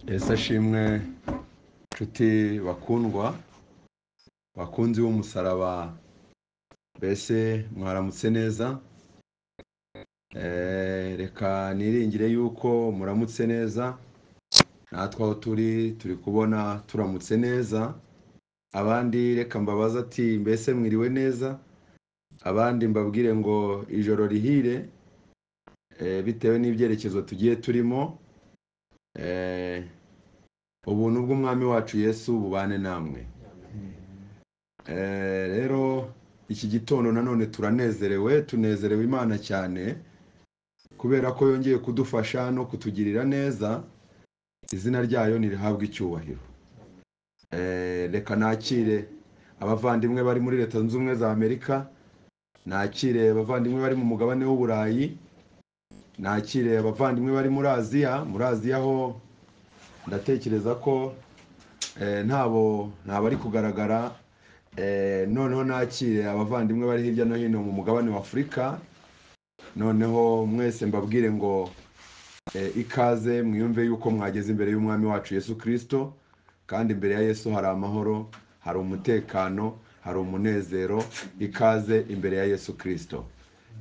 Yesu ashimwe nshuti bakundwa bakunzi b'umusaraba mbese mwaramutse neza Eh, reka niringire yuko muramutse neza natwe aho turi turi kubona turamutse neza abandi reka mbabaza ati mbese mwiriwe neza abandi mbabwire ngo ijoro rihire eh, bitewe n'ibyerekezo tugiye turimo Eh, ubuntu bw'umwami wacu yesu bubane namwe Eh, rero iki gitondo nanone turanezerewe tunezerewe imana cyane kubera ko yongeye kudufasha no kutugirira neza izina ryayo ntirihabwe icyubahiro Eh, reka nakire abavandimwe bari muri leta zunze ubumwe za amerika nakire abavandimwe bari mu mugabane w'uburayi nakire abavandimwe bari muri aziya muri aziya ho ndatekereza ko eh, ntabo ntabari kugaragara Eh, noneho nakire abavandimwe bari hirya no hino mu mugabane wa afurika noneho mwese mbabwire ngo eh, ikaze mwiyumve yuko mwageze imbere y'umwami wacu yesu kirisito kandi imbere ya yesu hari amahoro hari umutekano hari umunezero ikaze imbere ya yesu kirisito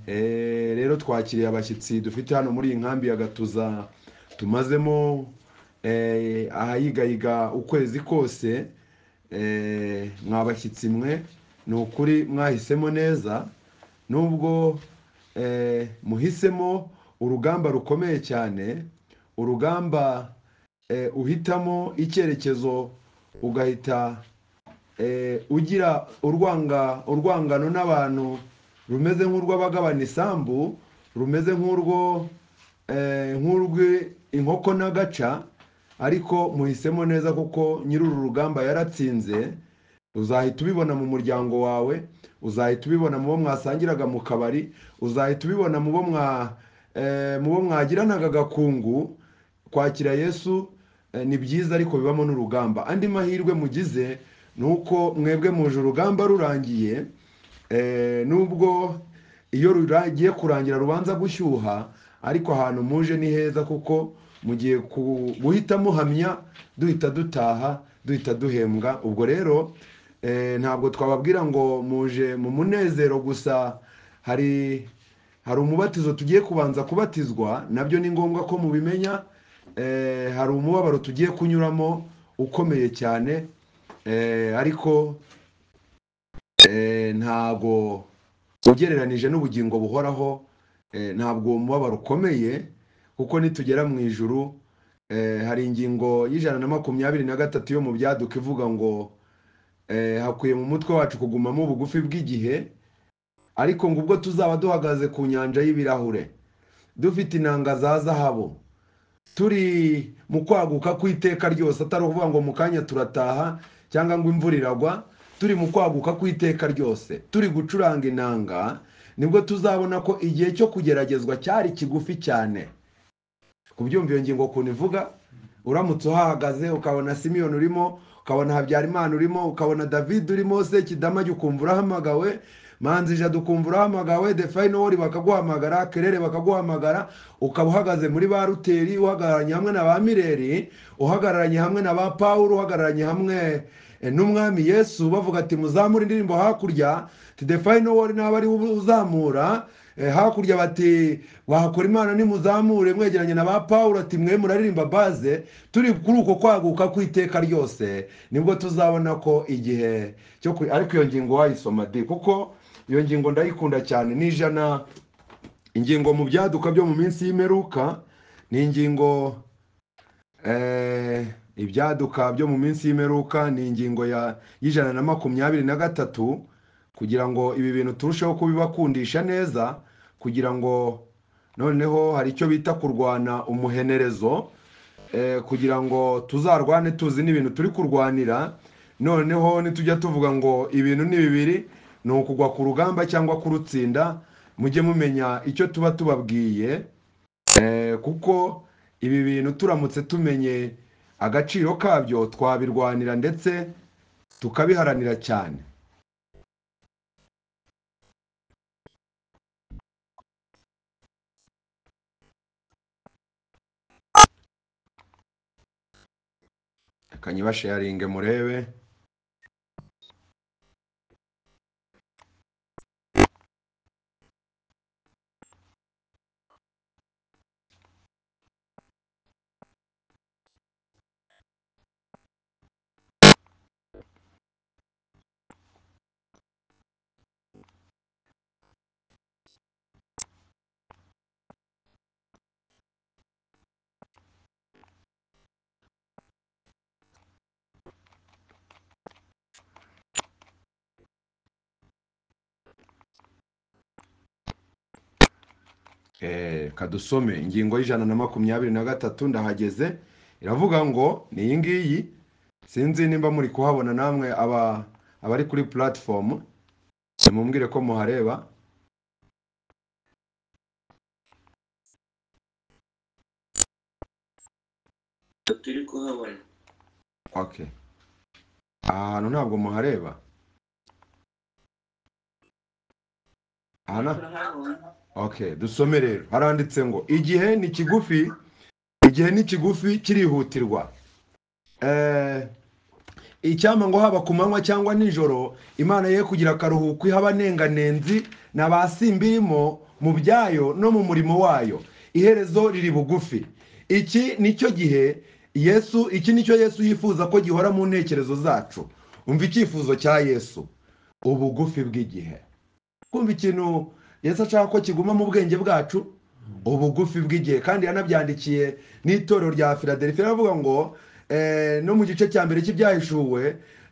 Eh, rero twakiriye abashyitsi dufite hano muri iyi nkambi ya gatuza tumazemo eh, ahayigayiga ukwezi kose eh, mwabashyitsi mwe ni ukuri mwahisemo neza nubwo eh, muhisemo urugamba rukomeye cyane urugamba eh, uhitamo icyerekezo ugahita eh, ugira urwanga urwangano n'abantu rumeze nk'urw'abagabana isambu rumeze nk'urwo eh, nk'urw'inkoko n'agaca ariko muhisemo neza kuko nyiri uru rugamba yaratsinze uzahita ubibona mu muryango wawe uzahita ubibona mu bo mwasangiraga mu kabari uzahita ubibona mu bo mwa eh, mu bo mwagiranaga agakungu kwakira yesu eh, ni byiza ariko bibamo n'urugamba andi mahirwe mugize ni uko mwebwe muje urugamba rurangiye eh, nubwo iyo rugiye kurangira rubanza gushyuha ariko ahantu muje ni heza kuko mugiye ku- guhita muhamya duhita dutaha duhita duhembwa ubwo rero eh, ntabwo twababwira ngo muje mu munezero gusa hari hari umubatizo tugiye kubanza kubatizwa nabyo ni ngombwa ko mubimenya eh, hari umubabaro tugiye kunyuramo ukomeye cyane eh, ariko eh, ntago ugereranije n'ubugingo buhoraho eh, ntabwo uwo mubabaro ukomeye kuko nitugera mu ijuru eh, hari ingingo y'ijana na makumyabiri na gatatu yo mu byaduka ivuga ngo eh, hakwiye mu mutwe wacu kugumamo ubugufi bw'igihe ariko ngo ubwo tuzaba duhagaze ku nyanja y'ibirahure dufite inanga za zahabu turi mu kwaguka kw'iteka ryose atari ukuvuga ngo mu kanya turataha cyangwa ngo imvura iragwa turi mu kwaguka kw'iteka ryose turi gucuranga inanga nibwo tuzabona ko igihe cyo kugeragezwa cyari kigufi cyane kubyumva iyo ngingo ukuntu ivuga uramutse uhahagaze ukabona simiyoni urimo ukabona habyarimana urimo ukabona david urimo sekidamage ukumva urahamagawe manzi jadu ukumva urahamagawe defayinowori bakaguhamagara kerere bakaguhamagara ukaba uhagaze muri ba ruteri uhagararanye hamwe na ba mireri uhagararanye hamwe na ba pawuru uhagararanye hamwe eh, n'umwami yesu bavuga ati muzamure indirimbo hakurya tidefayinowori nawe ariwe uzamura Eh, hakurya bati wahakora imana nimuzamure mwegeranye na ba pawulo ati mwe muraririmba baze turi kuri uko kwaguka kw'iteka ryose nibwo tuzabona ko igihe cyo ku- ariko iyo ngingo wayisoma di kuko iyo ngingo ndayikunda cyane ni ijana ingingo mu byaduka byo mu minsi y'imperuka ni ingingo eh, ibyaduka byo mu minsi y'imperuka ni ingingo ya y'ijana na makumyabiri na gatatu kugira ngo ibi bintu turusheho kubibakundisha neza kugira ngo noneho hari icyo bita kurwana umuhenerezo eh, kugira ngo tuzarwane tuzi n'ibintu turi kurwanira noneho nitujya tuvuga ngo ibintu ni bibiri ni ukugwa ku rugamba cyangwa kurutsinda mujye mumenya icyo tuba tubabwiye Eh, kuko ibi bintu turamutse tumenye agaciro kabyo twabirwanira ndetse tukabiharanira cyane kanyibasharinge murebe Eh, kadusome ingingo y'ijana na makumyabiri na gatatu ndahageze iravuga ngo ni iyi ngiyi sinzi nimba muri kuhabona namwe aba abari kuri platform mumbwire ko muhareba turi kuhabona okay aha hantu ntabwo muhareba aha na- turahabona Okay, dusome rero. Haranditse ngo igihe ni kigufi, igihe ni kigufi kirihutirwa. Eh, icyampa ngo haba ku manywa cyangwa nijoro, Imana ye kugira akaruhuko iha abanenganenzi n'abasimbirimo mu byayo no mu murimo wayo. Iherezo riri bugufi. Iki nicyo gihe Yesu, iki nicyo Yesu yifuza ko gihora mu ntekerezo zacu. Umva icyifuzo cya Yesu. Ubugufi bw'igihe kumva ikintu Yesu ashaka ko kiguma mu bwenge bwacu ubugufi bw'igihe kandi yanabyandikiye n'itorero rya filadelifia aravuga ngo eh, no mu gice cya mbere cy'ibyahishuwe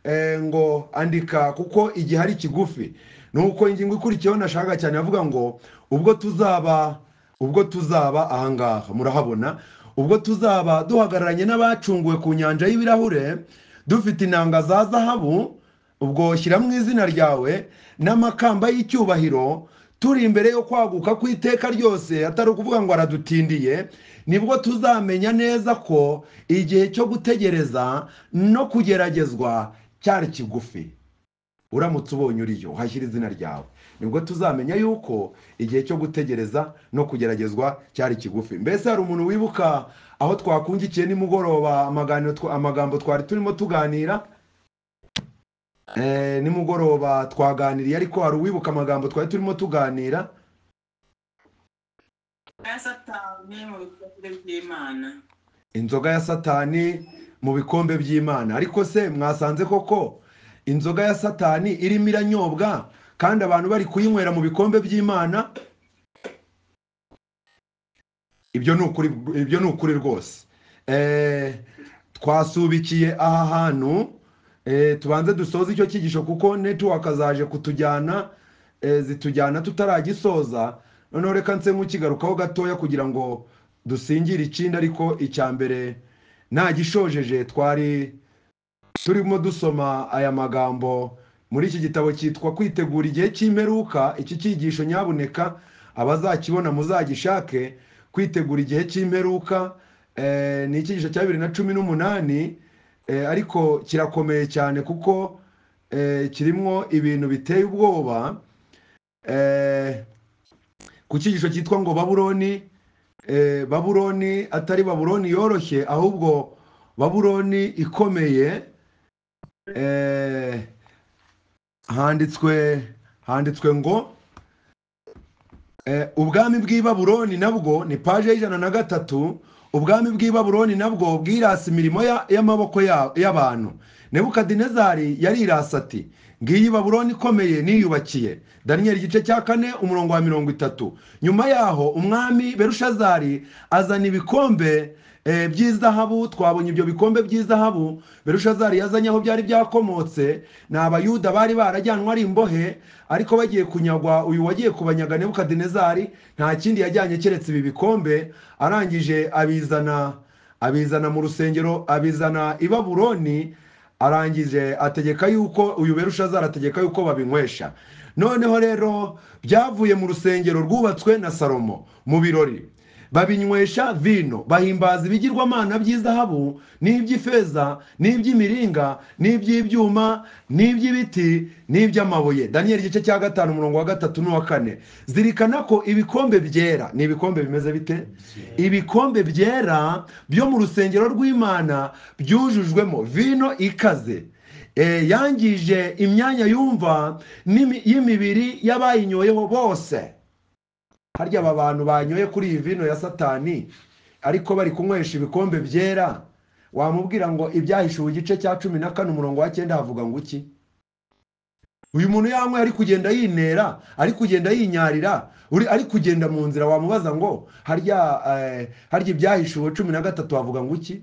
eh, ngo andika kuko igihe ari kigufi ni uko ingingo ikurikiyeho nashaka cyane avuga ngo ubwo tuzaba ubwo tuzaba ahangaha murahabona ubwo tuzaba duhagararanye n'abacunguwe ku nyanja y'ibirahure dufite inanga za zahabu ubwo shyiramo izina ryawe n'amakamba y'icyubahiro turi imbere yo kwaguka ku iteka ryose atari ukuvuga ngo aradutindiye nibwo tuzamenya neza ko igihe cyo gutegereza no kugeragezwa cyari kigufi uramutse ubonye uriyo uhashyira izina ryawe nibwo tuzamenya yuko igihe cyo gutegereza no kugeragezwa cyari kigufi mbese hari umuntu wibuka aho twakungikiye nimugoroba amaganiro twa- amagambo twari turimo tuganira Eh, nimugoroba twaganiriye ariko hari uwibuka amagambo twari turimo tuganira ya satani mu bikombe by'imana inzoga ya satani mu bikombe by'imana ariko se mwasanze koko inzoga ya satani irimo iranyobwa kandi abantu bari kuyinywera mu bikombe by'imana ibyo ni ukuri ibyo ni ukuri rwose Eh, twasubikiye aha hantu eh, tubanze dusoze icyo cyigisho kuko network zaje kutujyana eh, zitujyana tutaragisoza noneho reka nse nk'ukigarukaho gatoya kugira ngo dusingire ikindi ariko icya mbere ntagishojeje twari turimo dusoma aya magambo muri iki gitabo cyitwa kwitegura igihe cy'imperuka iki cyigisho nyabuneka abazakibona muzagishake kwitegura igihe cy'imperuka eh, ni icyigisho cya bibiri na cumi n'umunani eh, ariko kirakomeye cyane kuko eh, kirimo ibintu biteye ubwoba eh, ku cyigisho cyitwa ngo babuloni eh, babuloni atari babuloni yoroshye ahubwo babuloni ikomeye eh, handitswe handitswe ngo eh, ubwami bw'i babuloni nabwo ni paje y'ijana na gatatu ubwami bw'i babuloni nabwo bwirasa imirimo ya- y'amaboko ya- y'abantu nebukadinezari yarirasa ati ngiyi babuloni ikomeye niyubakiye daniyeli igice cya kane umurongo wa mirongo itatu nyuma yaho umwami berushazari azana ibikombe eh, by'izahabu twabonye ibyo bikombe by'izahabu berushazari yazanye aho byari byakomotse ni abayuda bari barajyanwe ari imbohe ariko bagiye kunyagwa uyu wagiye kubanyaga nebukadinezari nta kindi yajyanye keretse ibi bikombe arangije abizana abizana mu rusengero abizana i babuloni arangije ategeka yuko uyu berushazara ategeka yuko babinywesha noneho rero byavuye mu rusengero rwubatswe na salomo mu birori babinywesha vino bahimbaza ibigirwamana by'izahabu n'iby'ifeza n'iby'imiringa n'iby'ibyuma n'iby'ibiti n'iby'amabuye daniyeli igice cya gatanu umurongo wa gatatu n'uwa kane zirikana ko ibikombe byera ni ibikombe bimeze bite ibikombe byera byo mu rusengero rw'imana byujujwemo vino ikaze Eh, yangije imyanya yumva n'imi- y'imibiri y'abayinyweho bose harya aba bantu banyoye kuri iyi vino ya satani ariko bari kunywesha ibikombe byera wamubwira ngo ibyahishuwe igice cya cumi na kane umurongo wa cyenda havuga ngo iki uyu muntu yanyweye ari kugenda yinera ari kugenda yinyarira uri ari kugenda mu nzira wamubaza ngo harya eh, harya ibyahishuwe cumi na gatatu havuga ngo iki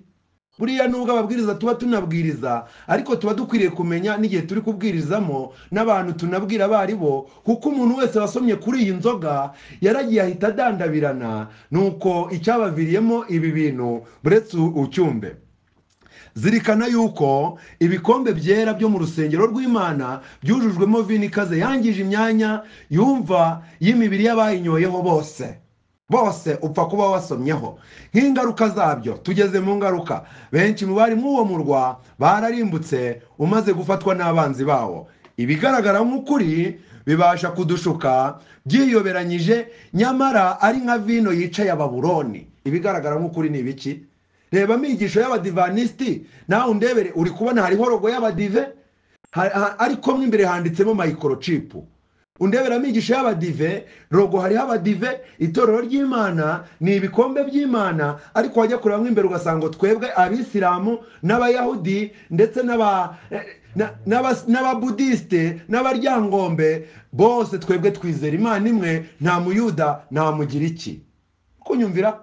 buriya nubwo ababwiriza tuba tunabwiriza ariko tuba dukwiriye kumenya n'igihe turi kubwirizamo n'abantu tunabwira abo ari bo kuko umuntu wese wasomye kuri iyi nzoga yaragiye ahita adandabirana nuko icyabaviriyemo ibi bintu buretse u- ucyumbe zirikana yuko ibikombe byera byo mu rusengero rw'imana byujujwemo vino ikaze yangije imyanya yumva y'imibiri y'abayinywoyeho bose bose upfa kuba wasomyeho nk'ingaruka zabyo tugeze mu ngaruka benshi mu bari mw'uwo murwa bararimbutse umaze gufatwa n'abanzi bawo ibigaragara nk'ukuri bibasha kudushuka byiyoberanyije nyamara ari nka vino yicaye ababuloni ibigaragara nk'ukuri ni ibiki reba amigisho y'abadivanisiti nawe undebere uri kubona hariho rogo y'abadive ha- ha- ariko mo imbere handitsemo mayikorochipu undebere amigisho y'abadive rogo hariho abadive itorero ry'imana ni ibikombe by'imana ariko wajya kureba mo imbere ugasanga ngo twebwe abisilamu n'abayahudi ndetse n'aba eh, na- n'aba- n'ababudisite n'abaryangombe bose twebwe twizera imana imwe nta muyuda nta mugiriki kunyumvira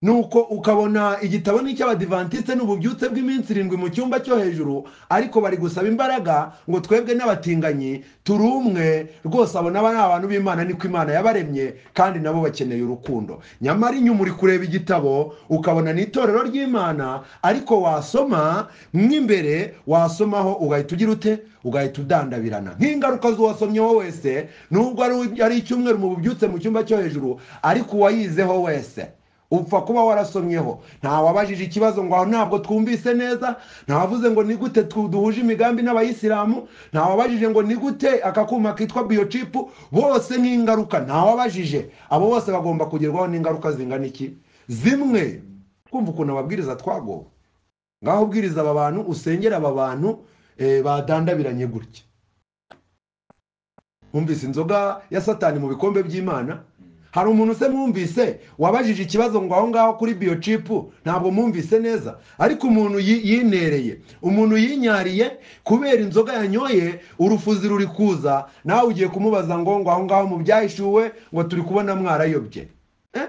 nuko ukabona igitabo ni icy'abadivantisite n'ububyutse bw'iminsi irindwi mu cyumba cyo hejuru ariko bari gusaba imbaraga ngo twebwe n'abatinganyi turi umwe rwose abona aba ni abantu b'imana niko imana yabaremye kandi nabo bakeneye urukundo nyamara inyuma uri kureba igitabo ukabona ni itorero ry'imana ariko wasoma mo imbere wasomaho ugahita ugira ute ugahita udandabirana nk'ingaruka z'uwasomyeho wese nubwo ari- ari icyumweru mu bubyutse mu cyumba cyo hejuru ariko uwayizeho wese upfa kuba warasomyeho ntawabajije ikibazo ngo aho ntabwo twumvise neza ntawavuze ngo ni gute tu- duhuje imigambi n'abayisilamu ntawabajije ngo ni gute aka kuma kitwa biyocipu bose nk'ingaruka ntawabajije abo bose bagomba kugerwaho n'ingaruka zingana iki zimwe kumva ukuntu ababwiriza twagowe ngaho ubwiriza aba bantu usengera aba bantu eh, badandabiranye gutya mwumvise inzoga ya satani mu bikombe by'imana hari umuntu se mwumvise wabajije ikibazo ngo aho ngaho kuri biyocipu ntabwo mwumvise neza ariko umuntu yi- yinereye umuntu yinyariye kubera inzoga yanyoye urufuzi ruri kuza nawe ugiye kumubaza ngo ngo aho ngaho mu byahishuwe ngo turi kubona mwarayobye Eh?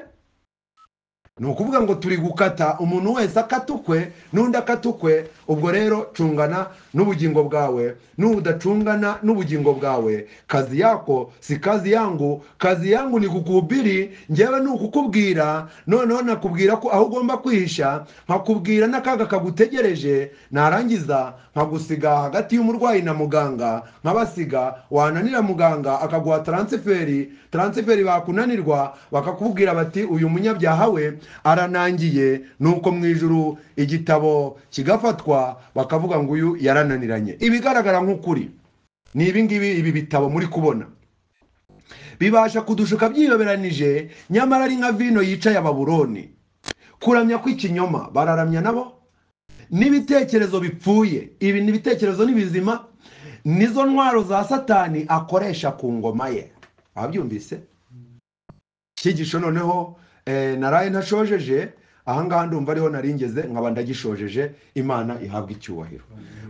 ni ukuvuga ngo turi gukata umuntu wese akatukwe n'undi akatukwe ubwo rero cungana n'ubugingo bwawe n'udacungana n'ubugingo bwawe kazi yako si kazi yangu kazi yangu ni kukuhubiri njyewe ni ukukubwira noneho nakubwira ko aho ugomba kwihisha nkakubwira n'akaga kagutegereje narangiza nkagusiga hagati y'umurwayi na muganga nkabasiga wananira muganga akaguha taransiferi taransiferi bakunanirwa bakakubwira bati uyu munyabyaha we aranangiye nuko mu ijuru igitabo kigafatwa bakavuga ngo uyu yarananiranye ibigaragara nk'ukuri ni ibi ngibi ibi bitabo muri kubona bibasha kudushuka byiyoberanije nyamara ari nka vino yicaye ababuroni kuramya kw'ikinyoma bararamya nabo n'ibitekerezo bipfuye ibi ni ibitekerezo n'ibizima nizo ntwaro za satani akoresha ku ngoma ye wabyumvise cyigisho noneho eh, naraye ntashojeje ahangaha ndumva ariho naringeze nkaba ndagishojeje imana ihabwa icyubahiro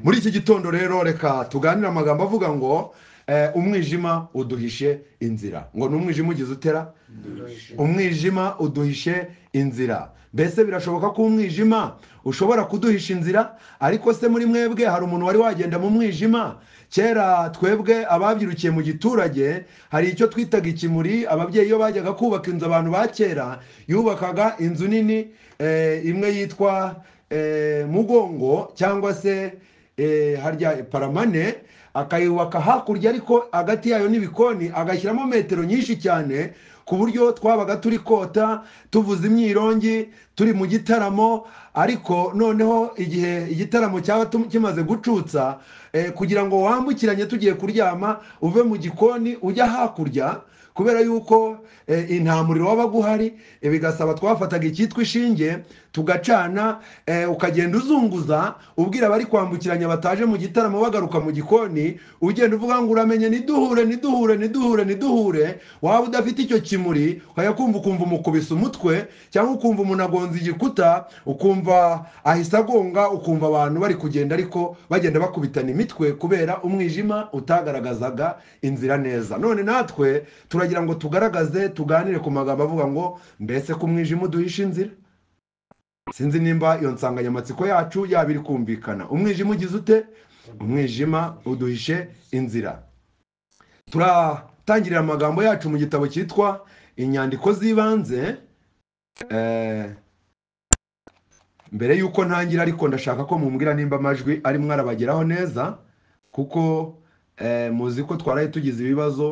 muri iki gitondo rero reka tuganire amagambo avuga ngo eh, umwijima uduhishe inzira ngo ni umwijima ugize utera umwijima uduhishe inzira mbese birashoboka ko umwijima ushobora kuduhisha inzira ariko se muri mwebwe hari umuntu wari wagenda mu mwijima kera twebwe ababyirukiye mu giturage hari icyo twitaga ikimuri ababyeyi iyo bajyaga kubaka inzu abantu ba kera yubakaga inzu nini eh, imwe yitwa eh, mugongo cyangwa se eh, harya paramane akayubaka hakurya ariko hagati yayo n'ibikoni agashyiramo metero nyinshi cyane ku buryo twabaga turi kota tuvuza imyirongi turi mu gitaramo ariko noneho igihe igitaramo cyaba tum- kimaze gucutsa eh, kugira ngo wambukiranye tugiye kuryama uve mu gikoni ujya hakurya kubera yuko eh, intamuriro wabaga uhari eh, bigasaba twafataga icyitwa ishinge tugacana eh, ukagenda uzunguza ubwira abari kwambukiranya bataje mu gitaramo bagaruka mu gikoni ugenda uvuga ngo uramenye niduhure niduhure niduhure niduhure waba udafite icyo kimuri ukajya kumva ukumva umukubise umutwe cyangwa ukumva umuntu agonze igikuta ukumva ahise agonga ukumva abantu bari kugenda ariko bagenda bakubitana imitwe kubera umwijima utagaragazaga inzira neza none natwe turagira ngo tugaragaze tuganire ku magambo avuga ngo mbese ko umwijima uduhisha inzira sinzi nimba iyo nsanganyamatsiko yacu yaba iri kumvikana umwijima ugize ute umwijima uduhishe inzira turatangirira amagambo yacu mu gitabo cyitwa inyandiko z'ibanze Eh, mbere y'uko ntangira ariko ndashaka ko mumbwira nimba amajwi arimo arabageraho neza kuko eh, muzi ko twaraye tugize ibibazo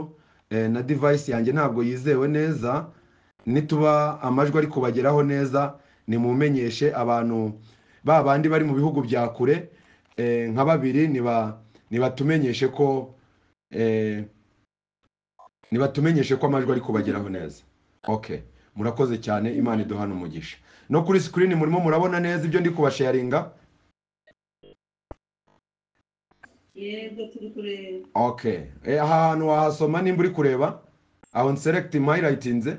eh, na device yanjye ntabwo yizewe neza nituba amajwi ari kubageraho neza nimumenyeshe abantu ba bandi bari mu bihugu bya kure eh, nka babiri niba nibatumenyeshe ko eh, nibatumenyeshe ko amajwi ari kubageraho neza okay murakoze cyane imana iduhana umugisha no kuri screen murimo murabona neza ibyo ndi kubasharinga yego turi kureba okay Eh, ahantu wahasoma nimba uri kureba aho select highlightinze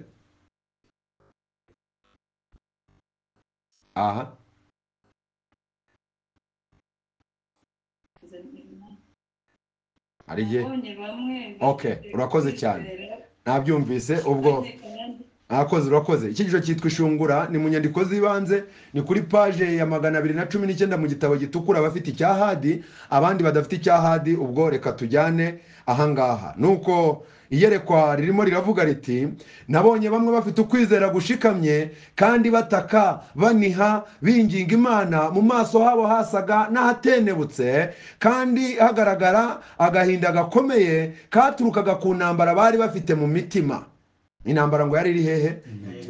aha hari igihe nabonye bamwe Okay, urakoze cyane. nabyumvise ubwo Mwakoze urakoze iki gice cyitwa ishungura ni mu nyandiko z'ibanze ni kuri paje ya magana abiri na cumi n'icyenda mu gitabo gitukura abafite icyahadi abandi badafite icyahadi ubwo reka tujyane ahangaha nuko iyerekwa ririmo riravuga riti nabonye bamwe bafite ukwizera gushikamye kandi bataka baniha binginga imana mu maso habo hasaga n'ahatenebutse kandi hagaragara agahinda gakomeye katurukaga ku ntambara bari bafite mu mitima intambara ngo yari iri hehe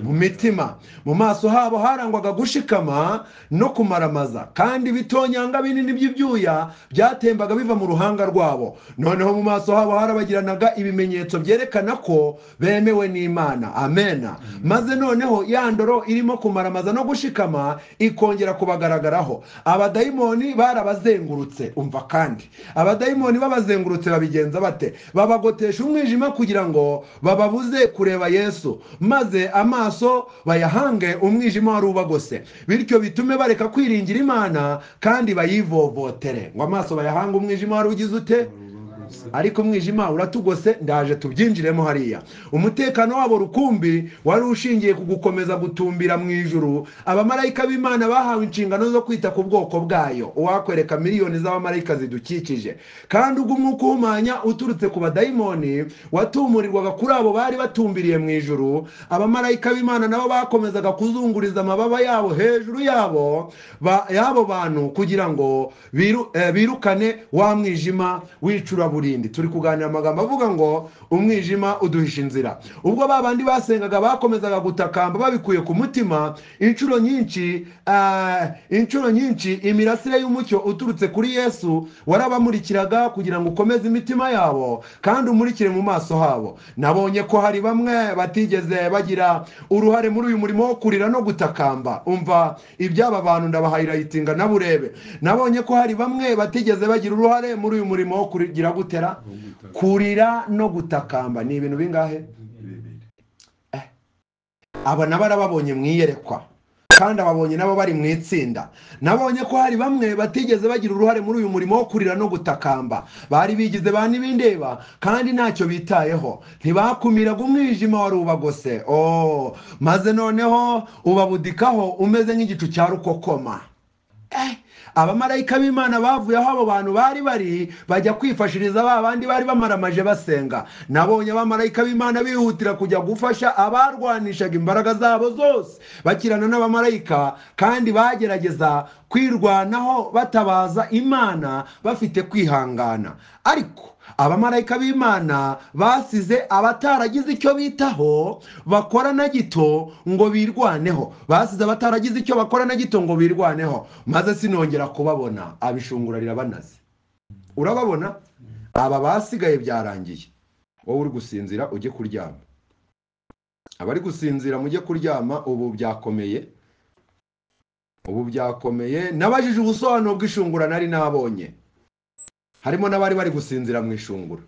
mu mitima mu maso habo harangwaga gushikama no kumaramaza kandi bitonyanga binini by'ibyuya byatembaga biva mu ruhanga rwabo noneho mu maso habo harabagiranaga ibimenyetso byerekana ko bemewe n'imana amena maze noneho ya ndoro irimo kumaramaza no gushikama ikongera kubagaragaraho abadayimoni barabazengurutse umva kandi abadayimoni babazengurutse babigenza bate babagotesha umwijima kugira ngo bababuze kureba yesu maze amaso bayahange umwijima wari ubagose bityo bitume bareka kwiringira imana kandi bayivovotere ngo amaso bayahange umwijima wari ugize ute ariko umwijima uratugose ndaje tubyinjiremo hariya umutekano wabo rukumbi wari ushingiye ku gukomeza gutumbira mu ijuru abamarayika b'imana bahawe inshingano zo kwita ku bwoko bwayo uwakwereka miliyoni z'abamarayika zidukikije kandi ubwo umwuka uhumanya uturutse ku badayimoni watumurirwaga kuri abo bari batumbiriye mu ijuru abamarayika b'imana nabo bakomezaga kuzunguriza amababa yabo hejuru yabo ba- y'abo bantu kugira ngo biru- eh, birukane wa mwijima w'icuraburindi turi kuganira amagambo avuga ngo umwijima uduhisha inzira ubwo ba bandi basengaga bakomezaga gutakamba babikuye ku mutima inshuro nyinshi ah, inshuro nyinshi imirasire y'umucyo uturutse kuri yesu warabamurikiraga kugira ngo ukomeze imitima yabo kandi umurikire mu maso habo nabonye ko hari bamwe batigeze bagira uruhare muri uyu murimo wo kurira no gutakamba umva iby'aba bantu ndabahayilayitinga nabo urebe nabonye ko hari bamwe batigeze bagira uruhare muri uyu murimo wo kugira gutera kurira no gutakamba ni ibintu bingahe aba nabo arababonye mu iyerekwa kandi ababonye nabo bari mu itsinda nabonye ko hari bamwe batigeze bagira uruhare muri uyu murimo wo kurira no gutakamba bari bigize ba n'ibindeba kandi ntacyo bitayeho ntibakumiraga umwijima wari ubagose oh maze noneho ubabudikaho umeze nk'igicu cya rukokoma Eh, abamarayika b'imana bavuye aho abo bantu bari bari bajya kwifashiriza ba bandi bari bamaramaje basenga nabonye abamarayika b'imana bihutira kujya gufasha abarwanishaga imbaraga zabo zose bakirana n'abamarayika kandi bagerageza kwirwanaho batabaza imana bafite kwihangana ariko abamarayika b'imana basize abataragize icyo bitaho bakora na gito ngo birwaneho basize abataragize icyo bakora na gito ngo birwaneho maze sinongera kubabona abishungurarira banaze urababona aba basigaye byarangiye wowe uri gusinzira ujye kuryama abari gusinzira mujye kuryama ubu byakomeye ubu byakomeye nabajije ubusobanuro bw'ishungura nari nabonye harimo n'abari bari gusinzira mu ishungura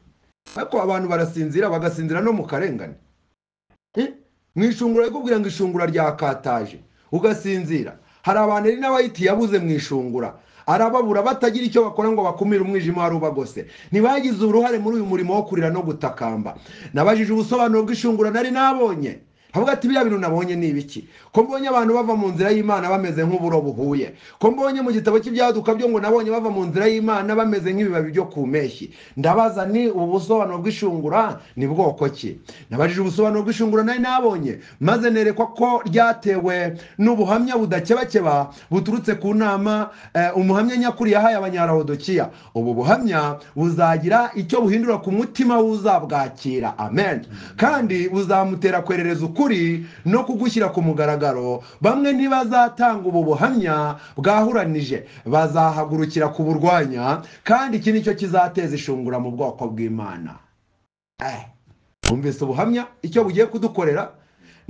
ariko abantu barasinzira bagasinzira no mu karengane Eh, mu ishungura rikubwira ngo ishungura ryakataje ugasinzira hari abantu rero n'abayiti yabuze mu ishungura arababura batagira icyo bakora ngo bakumire umwijima wari ubagose ntibagize uruhare muri uyu murimo wo kurira no gutakamba nabajije ubusobanuro bw'ishungura nari nabonye havuga ati biriya bintu nabonye ni ibiki ko mbonye abantu bava mu nzira y'imana bameze nk'uburo buhuye ko mbonye mu gitabo cy'ibyaduka byo ngo nabonye bava mu nzira y'imana bameze nk'ibibabi byo ku mpeshyi ndabaza ni ubusobanuro bw'ishungura ni bwoko ki nabajije ubusobanuro bw'ishungura nari nabonye maze nerekwa ko ryatewe n'ubuhamya budakebakeba buturutse ku nama eh, umuhamya nyakuri yahaye abanyarahodokiya ubu buhamya buzagira icyo buhindura ku mutima wuzabwakira amen kandi buzamutera kwerereza ukuri no kugushyira ku mugaragaro bamwe ntibazatanga ubu buhamya bwahuranije bazahagurukira kuburwanya kandi iki nicyo kizateza ishungura mu bwoko bw'imana Eh, wumvise ubuhamya icyo bugiye kudukorera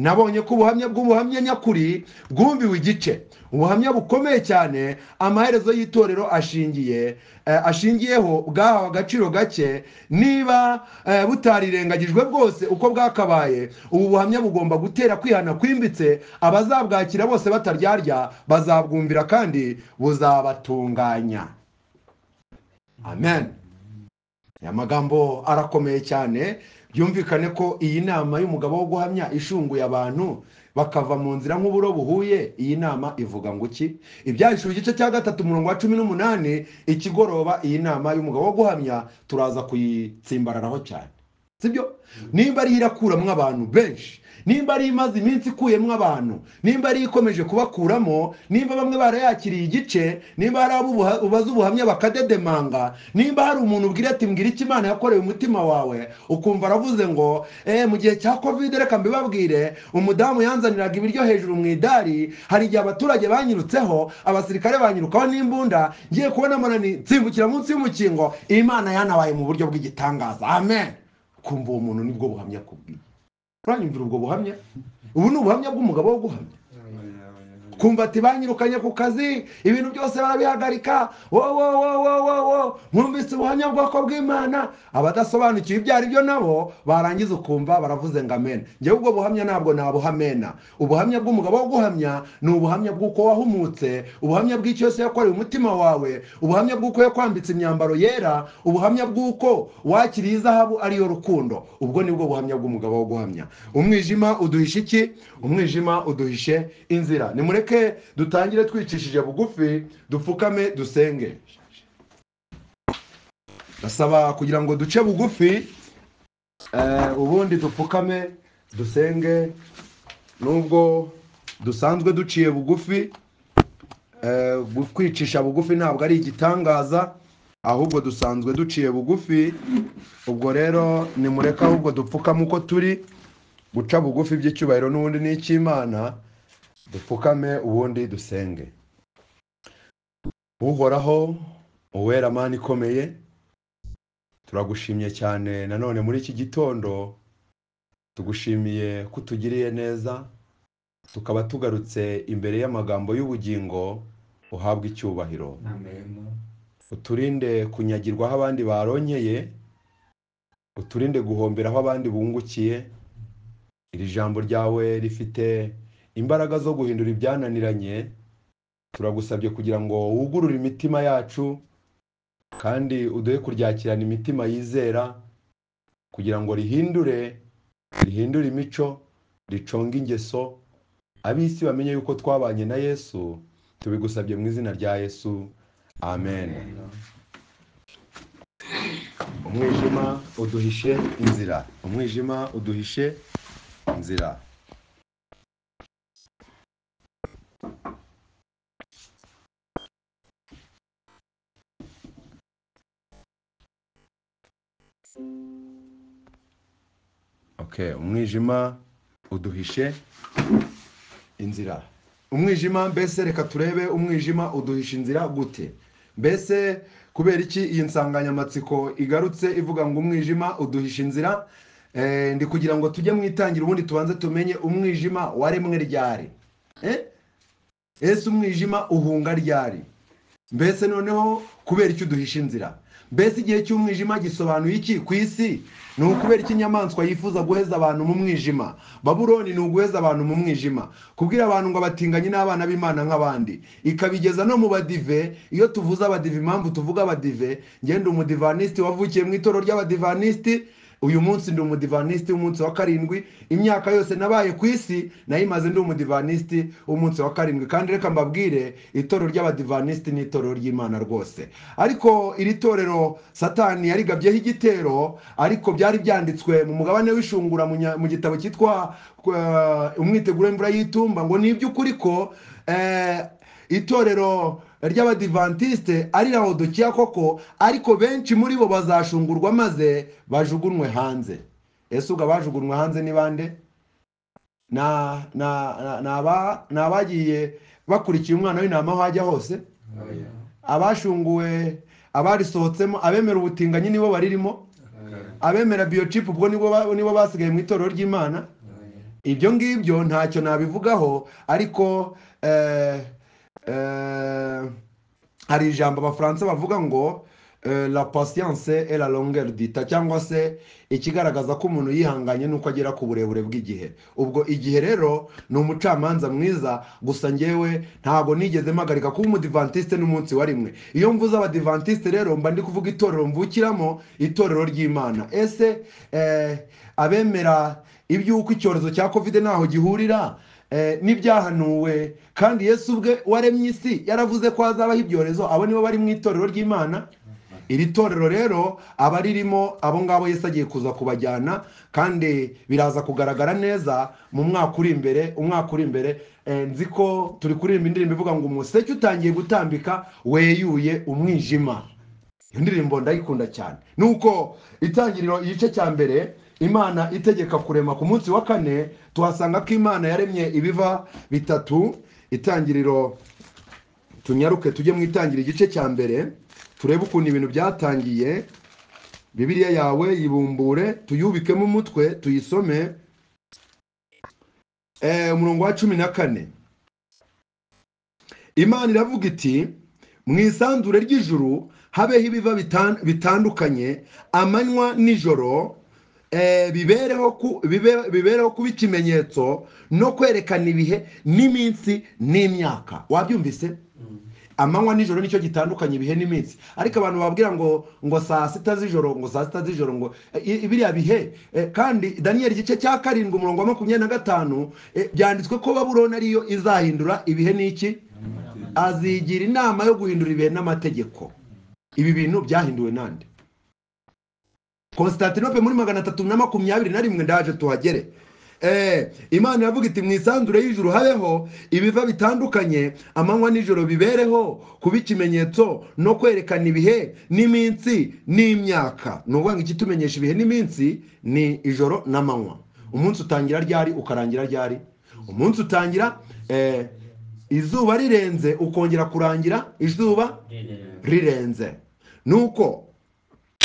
nabonye ko ubuhamya bw'ubuhamya nyakuri bwumviwe igice ubuhamya bukomeye cyane amaherezo y'itorero ashingiye eh, ashingiyeho bwahawe agaciro gake niba eh, butarirengagijwe bwose uko bwakabaye ubu buhamya bugomba gutera kwihana kwimbitse abazabwakira bose bataryarya bazabwumvira kandi buzabatunganya amen aya magambo arakomeye cyane byumvikane ko iyi nama y'umugabo wo guhamya ishunguye abantu bakava mu nzira nk'uburo buhuye iyi nama ivuga ngo iki ibyahishura igice cya gatatu umurongo wa cumi n'umunani ikigoroba iyi nama y'umugabo wo guhamya turaza kuyitsimbararaho cyane sibyo nimba ariyo irakuramo abantu benshi nimba ari imaze iminsi ikuyemo abantu nimba ari ikomeje kubakuramo nimba bamwe barayakiriye igice nimba hari abo ubuha- ubaza ubuhamya bakadedemanga nimba hari umuntu ubwira ati mbwira icyo imana yakoreye umutima wawe ukumva aravuze ngo eh, mu gihe cya covid reka mbibabwire umudamu yanzaniraga ibiryo hejuru mu idari hari igihe abaturage banyirutseho abasirikare banyirukaho n'imbunda ngiye kubona munani nsimbukira munsi y'umukingo imana yanabaye mu buryo bw'igitangaza amen kumva uwo muntu nibwo buhamya kubwiye uranyumvira ubwo buhamya ubu ni ubuhamya bw'umugabo wo guhamya kumva ati banyirukanye ku kazi ibintu byose barabihagarika wo- wo- wo- wo- wo- wo, mwumvise ubuhamya bwoko bw'imana abadasobanukiwe ibyo ari byo nabo barangiza ukumva baravuze ngo amen njyewe ubwo buhamya ntabwo nabuhamena ubuhamya bw'umugabo wo guhamya ni ubuhamya bw'uko wahumutse ubuhamya bw'icyo yose yakoreye umutima wawe ubuhamya bw'uko yakwambitse imyambaro yera ubuhamya bw'uko wakiriye izahabu ariyo rukundo ubwo nibwo buhamya bw'umugabo wo guhamya umwijima uduhisha iki umwijima uduhishe inzira nimureke dutangire twicishije bugufi dupfukame dusenge ndasaba kugira ngo duce bugufi eh, ubundi dupfukame dusenge nubwo dusanzwe duciye bugufi eh, gu- kwicisha bugufi ntabwo ari igitangaza ahubwo dusanzwe duciye bugufi ubwo rero nimureke ahubwo dupfukame uko turi guca bugufi by'icyubahiro n'ubundi ni icy'imana dupfukame ubundi dusenge uhoraho uwera mani ikomeye turagushimye cyane nanone muri iki gitondo tugushimiye ko utugiriye neza tukaba tugarutse imbere y'amagambo y'ubugingo uhabwa icyubahiro uturinde kunyagirwa aho abandi baronyeye uturinde guhombera aho abandi bungukiye iri jambo ryawe rifite imbaraga zo guhindura ibyananiranye turagusabye kugira ngo wugurure imitima yacu kandi uduhe kuryakirana imitima yizera kugira ngo rihindure rihindure imico riconge ingeso ab'isi bamenye yuko twabanye na yesu tubigusabye mu izina rya yesu amen umwijima uduhishe inzira umwijima uduhishe inzira Okay, umwijima uduhishe inzira umwijima mbese reka turebe umwijima uduhisha inzira gute mbese kubera iki iyi nsanganyamatsiko igarutse ivuga ngo umwijima uduhisha inzira Eh, ndi kugira ngo tujye mu itangira ubundi tubanze tumenye umwijima waremwe ryari Eh? ese umwijima uhunga ryari mbese noneho kubera icyo uduhisha inzira mbese igihe cy'umwijima gisobanuye iki ku isi ni ukubera iki inyamaswa yifuza guheza abantu mu mwijima baburoni ni uguheza abantu mu mwijima kubwira abantu ngo abatinganye n'abana b'imana nk'abandi ikabigeza no mu badive iyo tuvuze abadive impamvu tuvuga abadive ngenda umudivanisiti wavukiye mu itorero ry'abadivanisiti uyu munsi ndi umudivanisiti w'umunsi wa karindwi imyaka yose nabaye ku isi nayimaze ndi umudivanisiti w'umunsi wa karindwi kandi reka mbabwire itorero ry'abadivanisiti ni itorero ry'imana rwose ariko iri torero satani yarigabyeho igitero ariko byari byanditswe mu mugabane w'ishungura mu nya- mu gitabo cyitwa eh, umwiteguro w'imvura y'itumba ngo ni iby'ukuri ko eh, itorero ry'abadivantisite ari laodikiya koko ariko benshi muri bo bazashungurwa maze bajugunywe hanze ese ubwo abajugunywe hanze ni bande ni a- ni a- ni aba- ni abagiye bakurikiye umwana w'intama aho ajya hose abashunguwe abarisohotsemo abemera ubutinganyi nibo baririmo abemera biyocipu ubwo nibo ba- nibo basigaye mu itorero ry'imana ibyo ngibyo ntacyo nabivugaho ariko eh, eh, hari ijambo abafaransa bavuga ngo eh, la patience et la longueur dita cyangwa se ikigaragaza ko umuntu yihanganye nuko agera ku burebure bw'igihe ubwo igihe rero ni umucamanza mwiza gusa njyewe ntabwo nigeze mpagarika kuba umudivantiste n'umunsi wa rimwe iyo mvuze abadivantiste rero mba ndi kuvuga itorero mvukiramo itorero ry'imana ese eh, abemera iby'uko icyorezo cya kovide ntaho gihurira eh, n'ibyahanuwe kandi yesu ubwe waremye isi yaravuze ko hazabaho ibyorezo abo nibo bari mu itorero ry'imana iri torero rero abaririmo abo ngabo yesu agiye kuza kubajyana kandi biraza kugaragara neza mu mwaka uri imbere umwaka uri imbere eh, nzi ko turi kuririmba indirimbo ivuga ngo umuseke utangiye gutambika weyuye umwijima iyo ndirimbo ndayikunda cyane nuko itangiriro igice cya mbere imana itegeka kurema ku munsi wa kane tuhasanga ko imana yaremye ibiva bitatu itangiriro tunyaruke tujye mu itangiriro igice cya mbere turebe ukuntu ibintu byatangiye bibiliya yawe yibumbure tuyubikemo umutwe tuyisome Eh, umurongo wa cumi na kane imana iravuga iti mu isanzure ry'ijuru habeho ibiva bitan- bitandukanye amanywa n'ijoro eh, bibereho ku- bibe- bibereho kuba ikimenyetso no kwerekana ibihe n'iminsi n'imyaka wabyumvise amanywa n'ijoro nicyo gitandukanye ibihe n'iminsi ariko abantu bababwira ngo ngo saa sita z'ijoro ngo saa sita z'ijoro ngo eh, i- biriya bihe eh, kandi daniyeli igice cya karindwi umurongo wa makumyabiri na gatanu eh, byanditswe ko baburoni ariyo izahindura ibihe n'iki azigira inama yo guhindura ibihe n'amategeko ibi bintu byahinduwe nande konstantinope muri magana atatu na makumyabiri na rimwe ndaje tuhagere Eh, imana iravuga iti mu isanzure y'ijuru habeho ibiva bitandukanye amanywa n'ijoro bibereho kuba ikimenyetso no kwerekana ibihe n'iminsi n'imyaka ni ukuvuga ngo ikitumenyesha ibihe n'iminsi ni ijoro n'amanywa umunsi utangira ryari ukarangira ryari umunsi utangira eh, izuba rirenze ukongera kurangira izuba rirenze nuko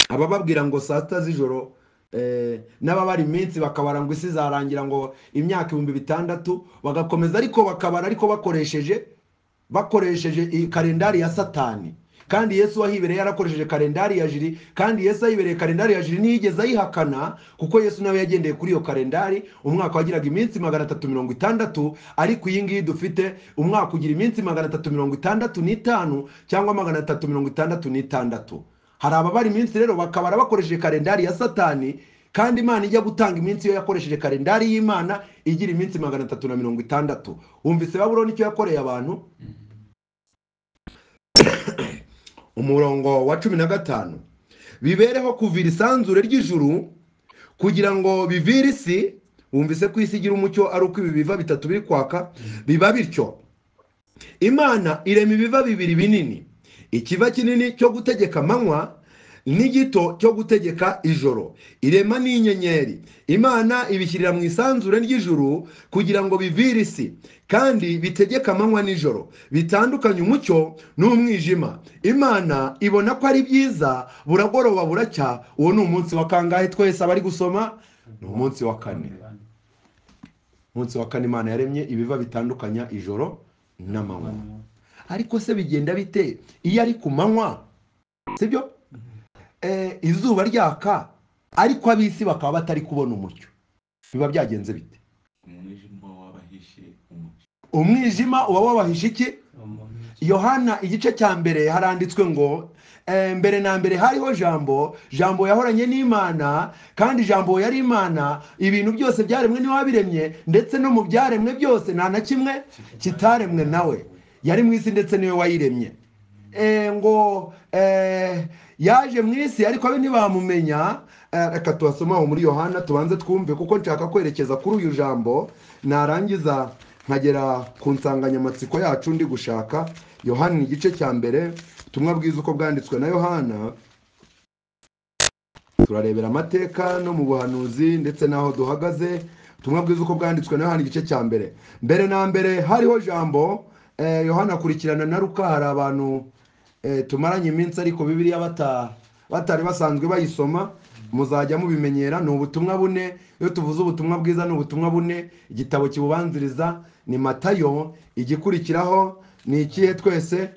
abababwira ngo saa sita z'ijoro eh, n'ababara iminsi bakabara ngo isi izarangira ngo imyaka ibihumbi bitandatu bagakomeza ariko bakabara ariko bakoresheje bakoresheje i- kalendari ya satani kandi yesu wahibereye yarakoresheje kalendari ya jiri kandi yesu ahibereye kalendari ya jiri ntiyigeze ayihakana kuko yesu nawe yagendeye kuri iyo kalendari umwaka wagiraga iminsi magana atatu mirongo itandatu ariko iyi ngiyi dufite umwaka ugira iminsi magana atatu mirongo itandatu n'itanu cyangwa magana atatu mirongo itandatu n'itandatu hari ababara iminsi rero bakabara bakoresheje kalendari ya satani kandi imana ijya gutanga iminsi iyo yakoresheje kalendari y'imana igira iminsi magana atatu na mirongo itandatu wumvise baburoni icyo yakoreye abantu umurongo wa cumi na gatanu bibereho kuvira isanzure ry'ijuru kugira ngo bivire isi wumvise ko isi igira umucyo ari uko ibi biva bitatu biri kwaka biba bityo imana irema ibiva bibiri binini ikiva kinini cyo gutegeka amanywa n'igito cyo gutegeka ijoro irema n'inyenyeri imana ibishyirira mu isanzure ry'ijuru kugira ngo bivire isi kandi bitegeka amanywa n'ijoro bitandukanye umucyo n'umwijima imana ibona ko ari byiza buragoroba buracya uwo ni umunsi wa kangahe twese abari gusoma ni umunsi wa kane umunsi wa kane imana yaremye ibiva bitandukanya ijoro n'amanywa ariko se bigenda bite iyo ari ku manywa sibyo Eh, izuba ryaka ariko ab'isi bakaba batari kubona umucyo biba byagenze bite umwijima wabahishe umucyo umwijima uba wabahishe iki yohana igice cya mbere haranditswe ngo eh, mbere na mbere hariho jambo jambo yahoranye n'imana kandi jambo yari imana ibintu byose byaremwe niwe wabiremye ndetse no mu byaremwe byose nta na kimwe kitaremwe nawe yari mu isi ndetse niwe wayiremye Eh, ngo eh, yaje mu isi ariko abe ntibamumenya Eh, reka tubasoma aho muri yohana tubanze twumve kuko nshaka kwerekeza kuri uyu jambo narangiza nkagera ku nsanganyamatsiko yacu ndi gushaka yohana ni igice cya mbere tumwe bwiza uko bwanditswe na yohana turarebera amateka no mu buhanuzi ndetse n'aho duhagaze tumwe bwiza uko bwanditswe na yohana igice cya mbere mbere na mbere hariho jambo eh, yohana akurikirana na ruka hari abantu eh, tumaranye iminsi ariko bibiliya bata- batari basanzwe bayisoma muzajya mubimenyera ni ubutumwa bune iyo tuvuze ubutumwa bwiza ni ubutumwa bune igitabo kibubanziriza ni matayo igikurikiraho ni ikihe twese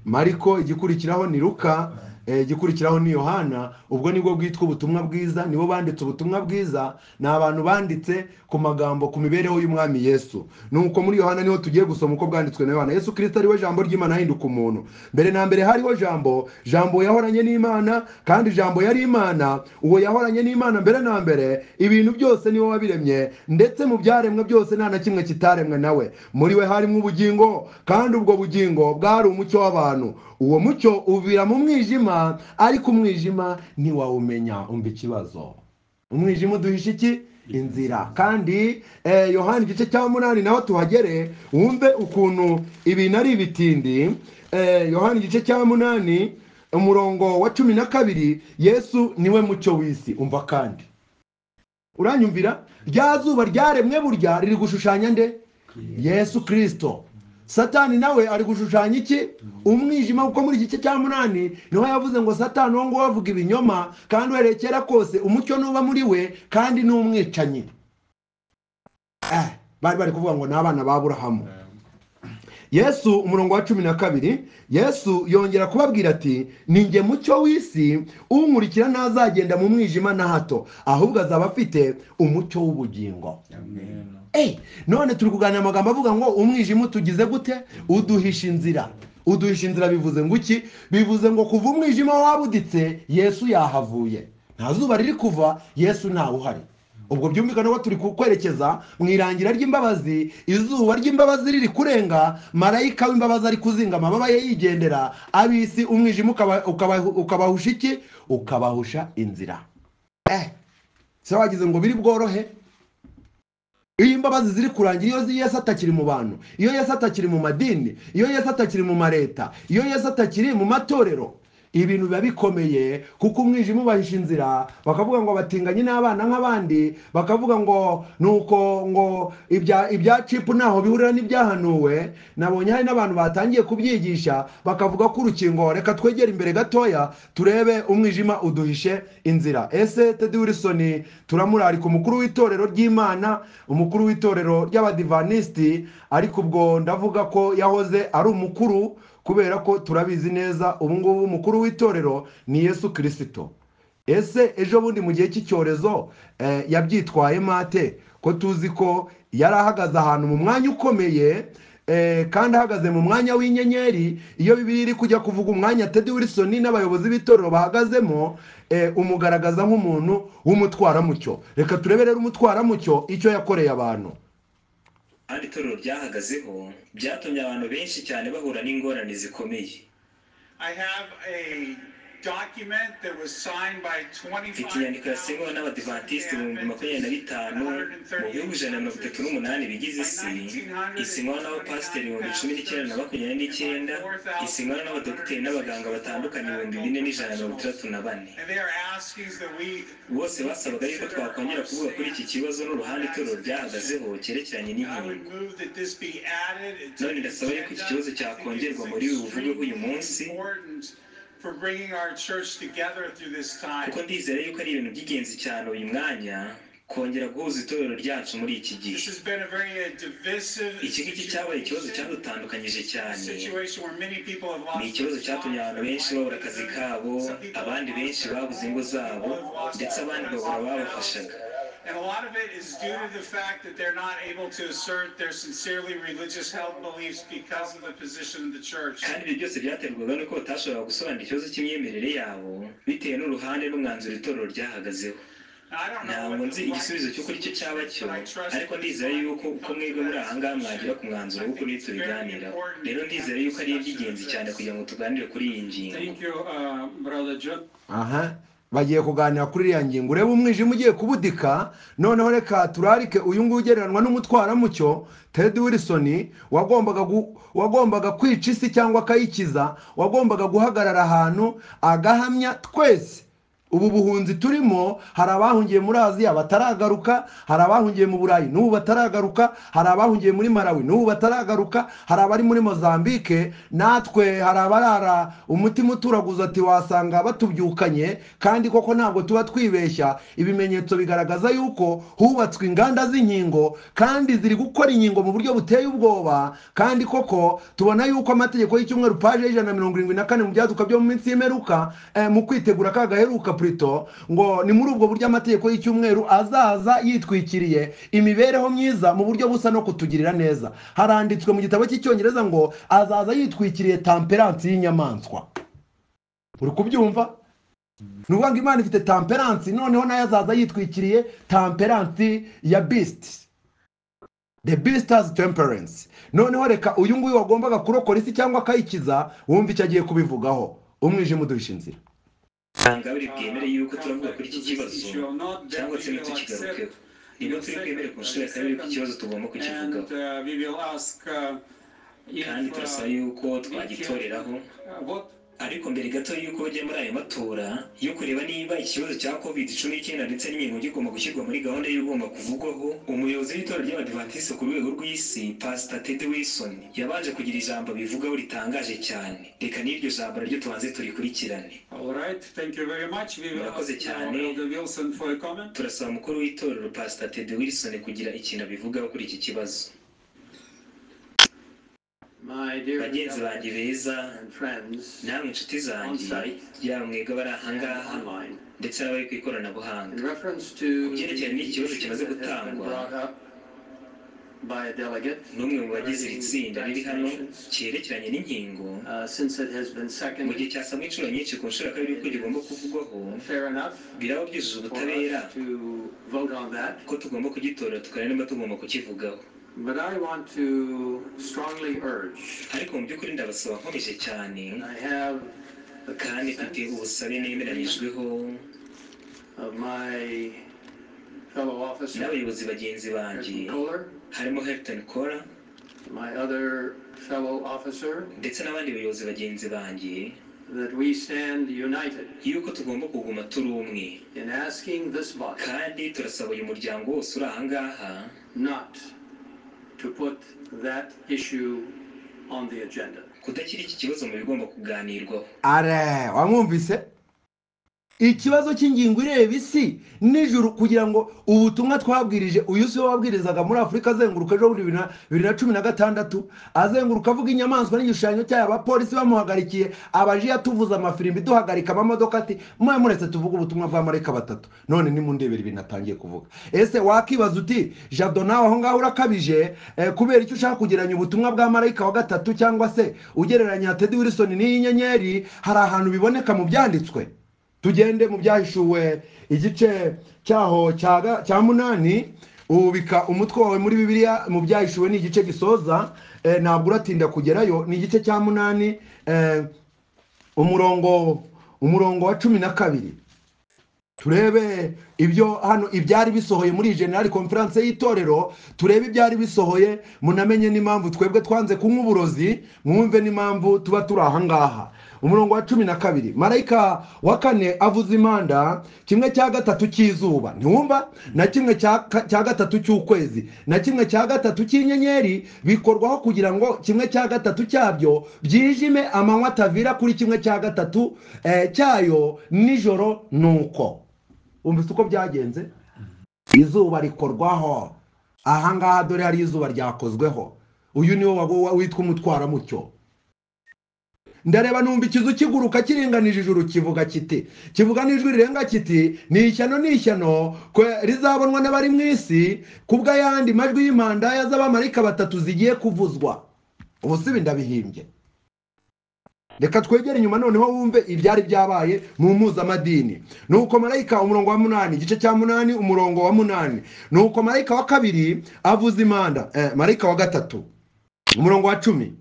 mariko igikurikiraho ni luka eh, igikurikiraho ni yohana ubwo nibwo bwitwa ubutumwa bwiza nibo banditse ubutumwa bwiza ni abantu banditse ku magambo ku mibereho y'umwami yesu nuko muri yohana niho tugiye gusoma uko bwanditswe na yohana yesu kirisito ariwe jambo ry'imana ahinduka umuntu mbere na mbere hariho jambo jambo yahoranye n'imana kandi jambo yari imana uwo yahoranye n'imana mbere na mbere ibintu byose niwe wabiremye ndetse mu byaremwe byose nta na kimwe kitaremwe nawe muri we harimo ubugingo kandi ubwo bugingo bwari umucyo w'abantu uwo mucyo uvira mu mwijima ariko umwijima ntiwawumenya umva ikibazo umwijima uduhisha iki inzira kandi eh, yohana igice cya munani naho tuhagere wumve ukuntu ibintu ari ibitindi eh, yohana igice cya munani umurongo wa cumi na kabiri yesu niwe mucyo w'isi umva kandi uranyumvira rya zuba ryaremwe burya riri gushushanya nde yesu kirisito satani nawe ari gushushanya iki umwijima kuko muri iki gice cya munani niho yavuze ngo satani uwo nguwo avuga ibinyoma kandi uhereye kera kose umucyo nuba muri we kandi ni umwicanyi Eh, bari bari kuvuga ngo ni abana ba burahamu yesu umurongo wa cumi na kabiri yesu yongera kubabwira ati ni njye mucyo w'isi unkurikira ntazagenda mu mwijima na hato ahubwo azaba afite umucyo w'ubugingo amen Ey, none turi kuganira amagambo avuga ngo umwijima utugize gute uduhisha inzira uduhisha inzira bivuze ngo iki bivuze ngo kuva umwijima wabuditse yesu yahavuye nta zuba riri kuva yesu ntawe uhari ubwo byumvikana ko turi kwerekeza mu irangira ry'imbabazi izuba ry'imbabazi riri kurenga marayika w'imbabazi ari kuzinga amababa ye yigendera ab'isi umwijima ukaba- ukaba- ukabahusha iki ukabahusha inzira eh se wagize ngo biri bworohe iyo imbabazi ziri kurangira iyo yesu atakiri mu bantu iyo yesu atakiri mu madini iyo yesu atakiri mu mareta iyo yesu atakiri mu matorero ibintu biba bikomeye kuko umwijima ubahisha inzira bakavuga ngo batinganye n'abana nk'abandi bakavuga ngo nuko ngo ibya ibya cipu ntaho bihurira n'ibyahanuwe nabonye hari n'abantu batangiye kubyigisha bakavuga ko urukingo reka twegere imbere gatoya turebe umwijima uduhishe inzira ese tedi wilisoni turamurarika umukuru w'itorero ry'imana umukuru w'itorero ry'abadivanisiti ariko ubwo ndavuga ko yahoze ari umukuru kubera ko turabizi neza ubu ngubu umukuru w'itorero ni yesu kirisito ese ejo bundi mu gihe cy'icyorezo eh, yabyitwayemo ate ko tuzi ko yari ahagaze ahantu mu mwanya ukomeye eh, kandi ahagaze mu mwanya w'inyenyeri iyo bibiri iri kujya kuvuga umwanya tedi wilson n'abayobozi b'itorero bahagazemo eh, umugaragaza nk'umuntu w'umutwaramucyo reka turebe rero umutwaramucyo icyo yakoreye abantu kandi itorero ryahagazeho byatumye abantu benshi cyane bahura n'ingorane zikomeye I have a document that was signed by mfite inyandiko yasinyweho n'abadivantisiti ibihumbi makumyabiri na bitanu mu bihugu ijana na mirongo itatu n'umunani bigize isi isinywaho n'abapasiteri ibihumbi cumi n'icyenda na makumyabiri n'icyenda isinywaho n'abadogiteri n'abaganga batandukanye ibihumbi bine n'ijana na mirongo itandatu na bane bose basabaga yuko twakongera kuvuga kuri iki kibazo n'uruhande itorero ryahagazeho cyerekeranye n'inkingo none ndasaba yuko iki kibazo cyakongerwa muri uyu buvugweho uyu munsi for bringing our church together through this time. kuko ndizera yuko ari ibintu by'ingenzi cyane uyu mwanya kongera guhuza itorero ryacu muri iki gihe This has been a very uh, divisive iki ngiki cyabaye ikibazo cyadutandukanyije A cyane situation where many people have ni lost ikibazo their cyatumye abantu jobs, benshi babura akazi kabo abandi benshi babuze ingo zabo ndetse abandi babura ababafashaga And a lot of it is due to the fact that they're not able to assert their sincerely religious held beliefs because of the position of the church. kandi ibyo byose byaterwaga n'uko batashoboraga gusobanura ikibazo cy'imyemerere yabo bitewe n'uruhande n'umwanzuro itorero ryahagazeho I don't know ntabwo what nzi the right igisubizo cy'uko ari cyo cyaba is, cyo but I trust ariko that ndizera it's yuko uko come to mwebwe muri that aha ngaha decision. mwagera ku mwanzuro w'uko niyo tubiganiraho rero ndizera yuko ari iby'ingenzi cyane kugira ngo tuganire kuri iyi ngingo Thank you, uh, Brother Joe. aha bagiye kuganira kuri iriya ngingo urebe umwijima ugiye kubudika noneho reka turarike uyu nguyu ugereranywa n'umutwaramucyo ted wilson wagombaga gu- wagombaga kwica isi cyangwa akayikiza wagombaga guhagarara ahantu agahamya twese ubu buhunzi turimo hari abahungiye muri aziya bataragaruka hari abahungiye mu burayi n'ubu bataragaruka hari abahungiye muri malawi n'ubu bataragaruka hari abari muri mozambike natwe hari abarara umutima uturaguza ati wasanga batubyukanye kandi koko ntabwo tuba twibeshya ibimenyetso bigaragaza yuko hubatswe inganda z'inkingo kandi ziri gukora inkingo mu buryo buteye ubwoba kandi koko tubona yuko amategeko y'icyumweru paje y'ijana na mirongo irindwi na kane mu byaduka byo mu minsi y'imeruka eh, mu kwitegura ka gaheruka purito ngo ni muri ubwo buryo amategeko y'icyumweru azaza yitwikiriye imibereho myiza mu buryo busa no kutugirira neza haranditswe mu gitabo cy'icyongereza ngo azaza yitwikiriye tamperansi y'inyamaswa uri kubyumva ni ukuvuga ngo imana ifite tamperansi noneho nayo azaza yitwikiriye tamperansi ya bisiti the beasters temperance noneho reka uyu nguyu wagombaga kurokora isi cyangwa akayikiza wumva icyo agiye kubivugaho umwijima uduhisha inzira ntabwo buri bwemere yuko turavuga kuri iki kibazo cyangwa se we will ntitukigarukeho accept nibwo turi bwemere ku nshuro ya kabiri ko iki kibazo tugomba and kukivugaho uh, we will ask uh, if, kandi turasaba uh, yuko twagitoreraho uh, what ariko mbere gato y'uko bajya muri aya matora yo kureba niba ikibazo cya covid cumi n'icyenda ndetse n'inkingo kigomba gushyirwa muri gahunda y'ibigomba kuvugwaho umuyobozi w'itora ry'abadivantisite ku rwego rw'isi pasita ted wilson yabanje kugira ijambo abivugaho ritangaje cyane reka n'iryo jambo naryo tubanze turikurikirane all right thank you very much we will Murakoze ask now cyane. Elder Wilson for a comment turasaba umukuru w'itorero pasita ted wilson kugira ikintu abivugaho kuri iki kibazo My dear bagenzi banjye beza and friends namwe inshuti zanjye yaba mwebwe bari aha ngaha online, ndetse n'abari ku in ikoranabuhanga reference to Ku the byerekeranye n'ikibazo issue kimaze that has been gutangwa. brought up by a delegate n'umwe mu bagize iri tsinda riri hano vaccinations, cyerekeranye n'inkingo uh, since it has been mu seconded, gihe cyasabwa inshuro nyinshi ku nshuro ya kabiri y'uko gigomba kuvugwaho fair enough biraba byujuje for ubutabera us to vote on that. ko tugomba kugitora tukareba niba tugomba kukivugaho But I want to strongly urge, ariko mu by'ukuri ndabasaba nkomeje cyane and I have the kandi mfite consent ubusabe nemeranyijweho of my fellow officer, n'abayobozi bagenzi banjye Harrison Kohler, harimo Hilton Cora my other fellow officer, ndetse n'abandi bayobozi bagenzi banjye that we stand united yuko tugomba kuguma turi umwe in asking this body kandi turasaba uyu muryango wose uri aha ngaha not to put that issue on the agenda. kudashyira iki kibazo mu bigomba kuganirwaho are wamwumvise ikibazo cy'ingingo ireba isi nijoro kugira ngo ubutumwa twabwirije uyu si we wabwirizaga muri afurika azenguruka ejo bundi bibiri na- bibiri na cumi na gatandatu azenguruka avuga inyamaswa n'igishushanyo cyayo abapolisi bamuhagarikiye abaji yatuvuze amafirimbi duhagarika amamodoka ati mwe muretse tuvuge ubutumwa bwa marayika batatu none nimundebera ibintu atangiye kuvuga ese wakibaza uti jado nawe aho ngaho urakabije eh, kubera icyo ushaka kugereranya ubutumwa bwa marayika wa gatatu cyangwa se ugereranya tedi wilson n'iyi nyenyeri hari ahantu biboneka mu byanditswe tugende mu byahishuwe igice cyaho cya ga- cya munani ubika umutwe wawe muri bibiliya mu byahishuwe ni igice gisoza eh, ntabwo uratinda kugerayo ni igice cya munani eh, umurongo umurongo wa cumi na kabiri turebe ibyo hano ibyari bisohoye muri general conference y'itorero turebe ibyari bisohoye munamenye n'impamvu twebwe twanze kunywa uburozi mwumve n'impamvu tuba turi aha ngaha umurongo wa cumi na kabiri marayika wa kane avuze impanda kimwe cya gatatu cy'izuba ntiwumva na kimwe cya ka- cya gatatu cy'ukwezi na kimwe cya gatatu cy'inyenyeri bikorwaho kugira ngo kimwe cya gatatu cyabyo byijime amanywa atavira kuri kimwe cya gatatu eh, cyayo nijoro nuko umvise uko byagenze izuba rikorwaho ahangaha dore hari izuba ryakozweho uyu niwe waba wa- witwa umutwaramucyo ndareba numva ikizu kiguruka kiringanije ijuru kivuga kiti kivuga n'ijwi rirenga kiti ni ishyano ni ishyano kwe- rizabonwa n'abari mu isi kubw'ayandi majwi y'impandaya z'abamarika batatu zigiye kuvuzwa ubu si ibi ndabihimbye reka twegere inyuma noneho wumve ibyari byabaye mu mpuzamadini ni uko marayika umurongo wa munani igice cya munani umurongo wa munani ni uko marayika wa kabiri avuza impanda eh, marayika wa gatatu umurongo wa cumi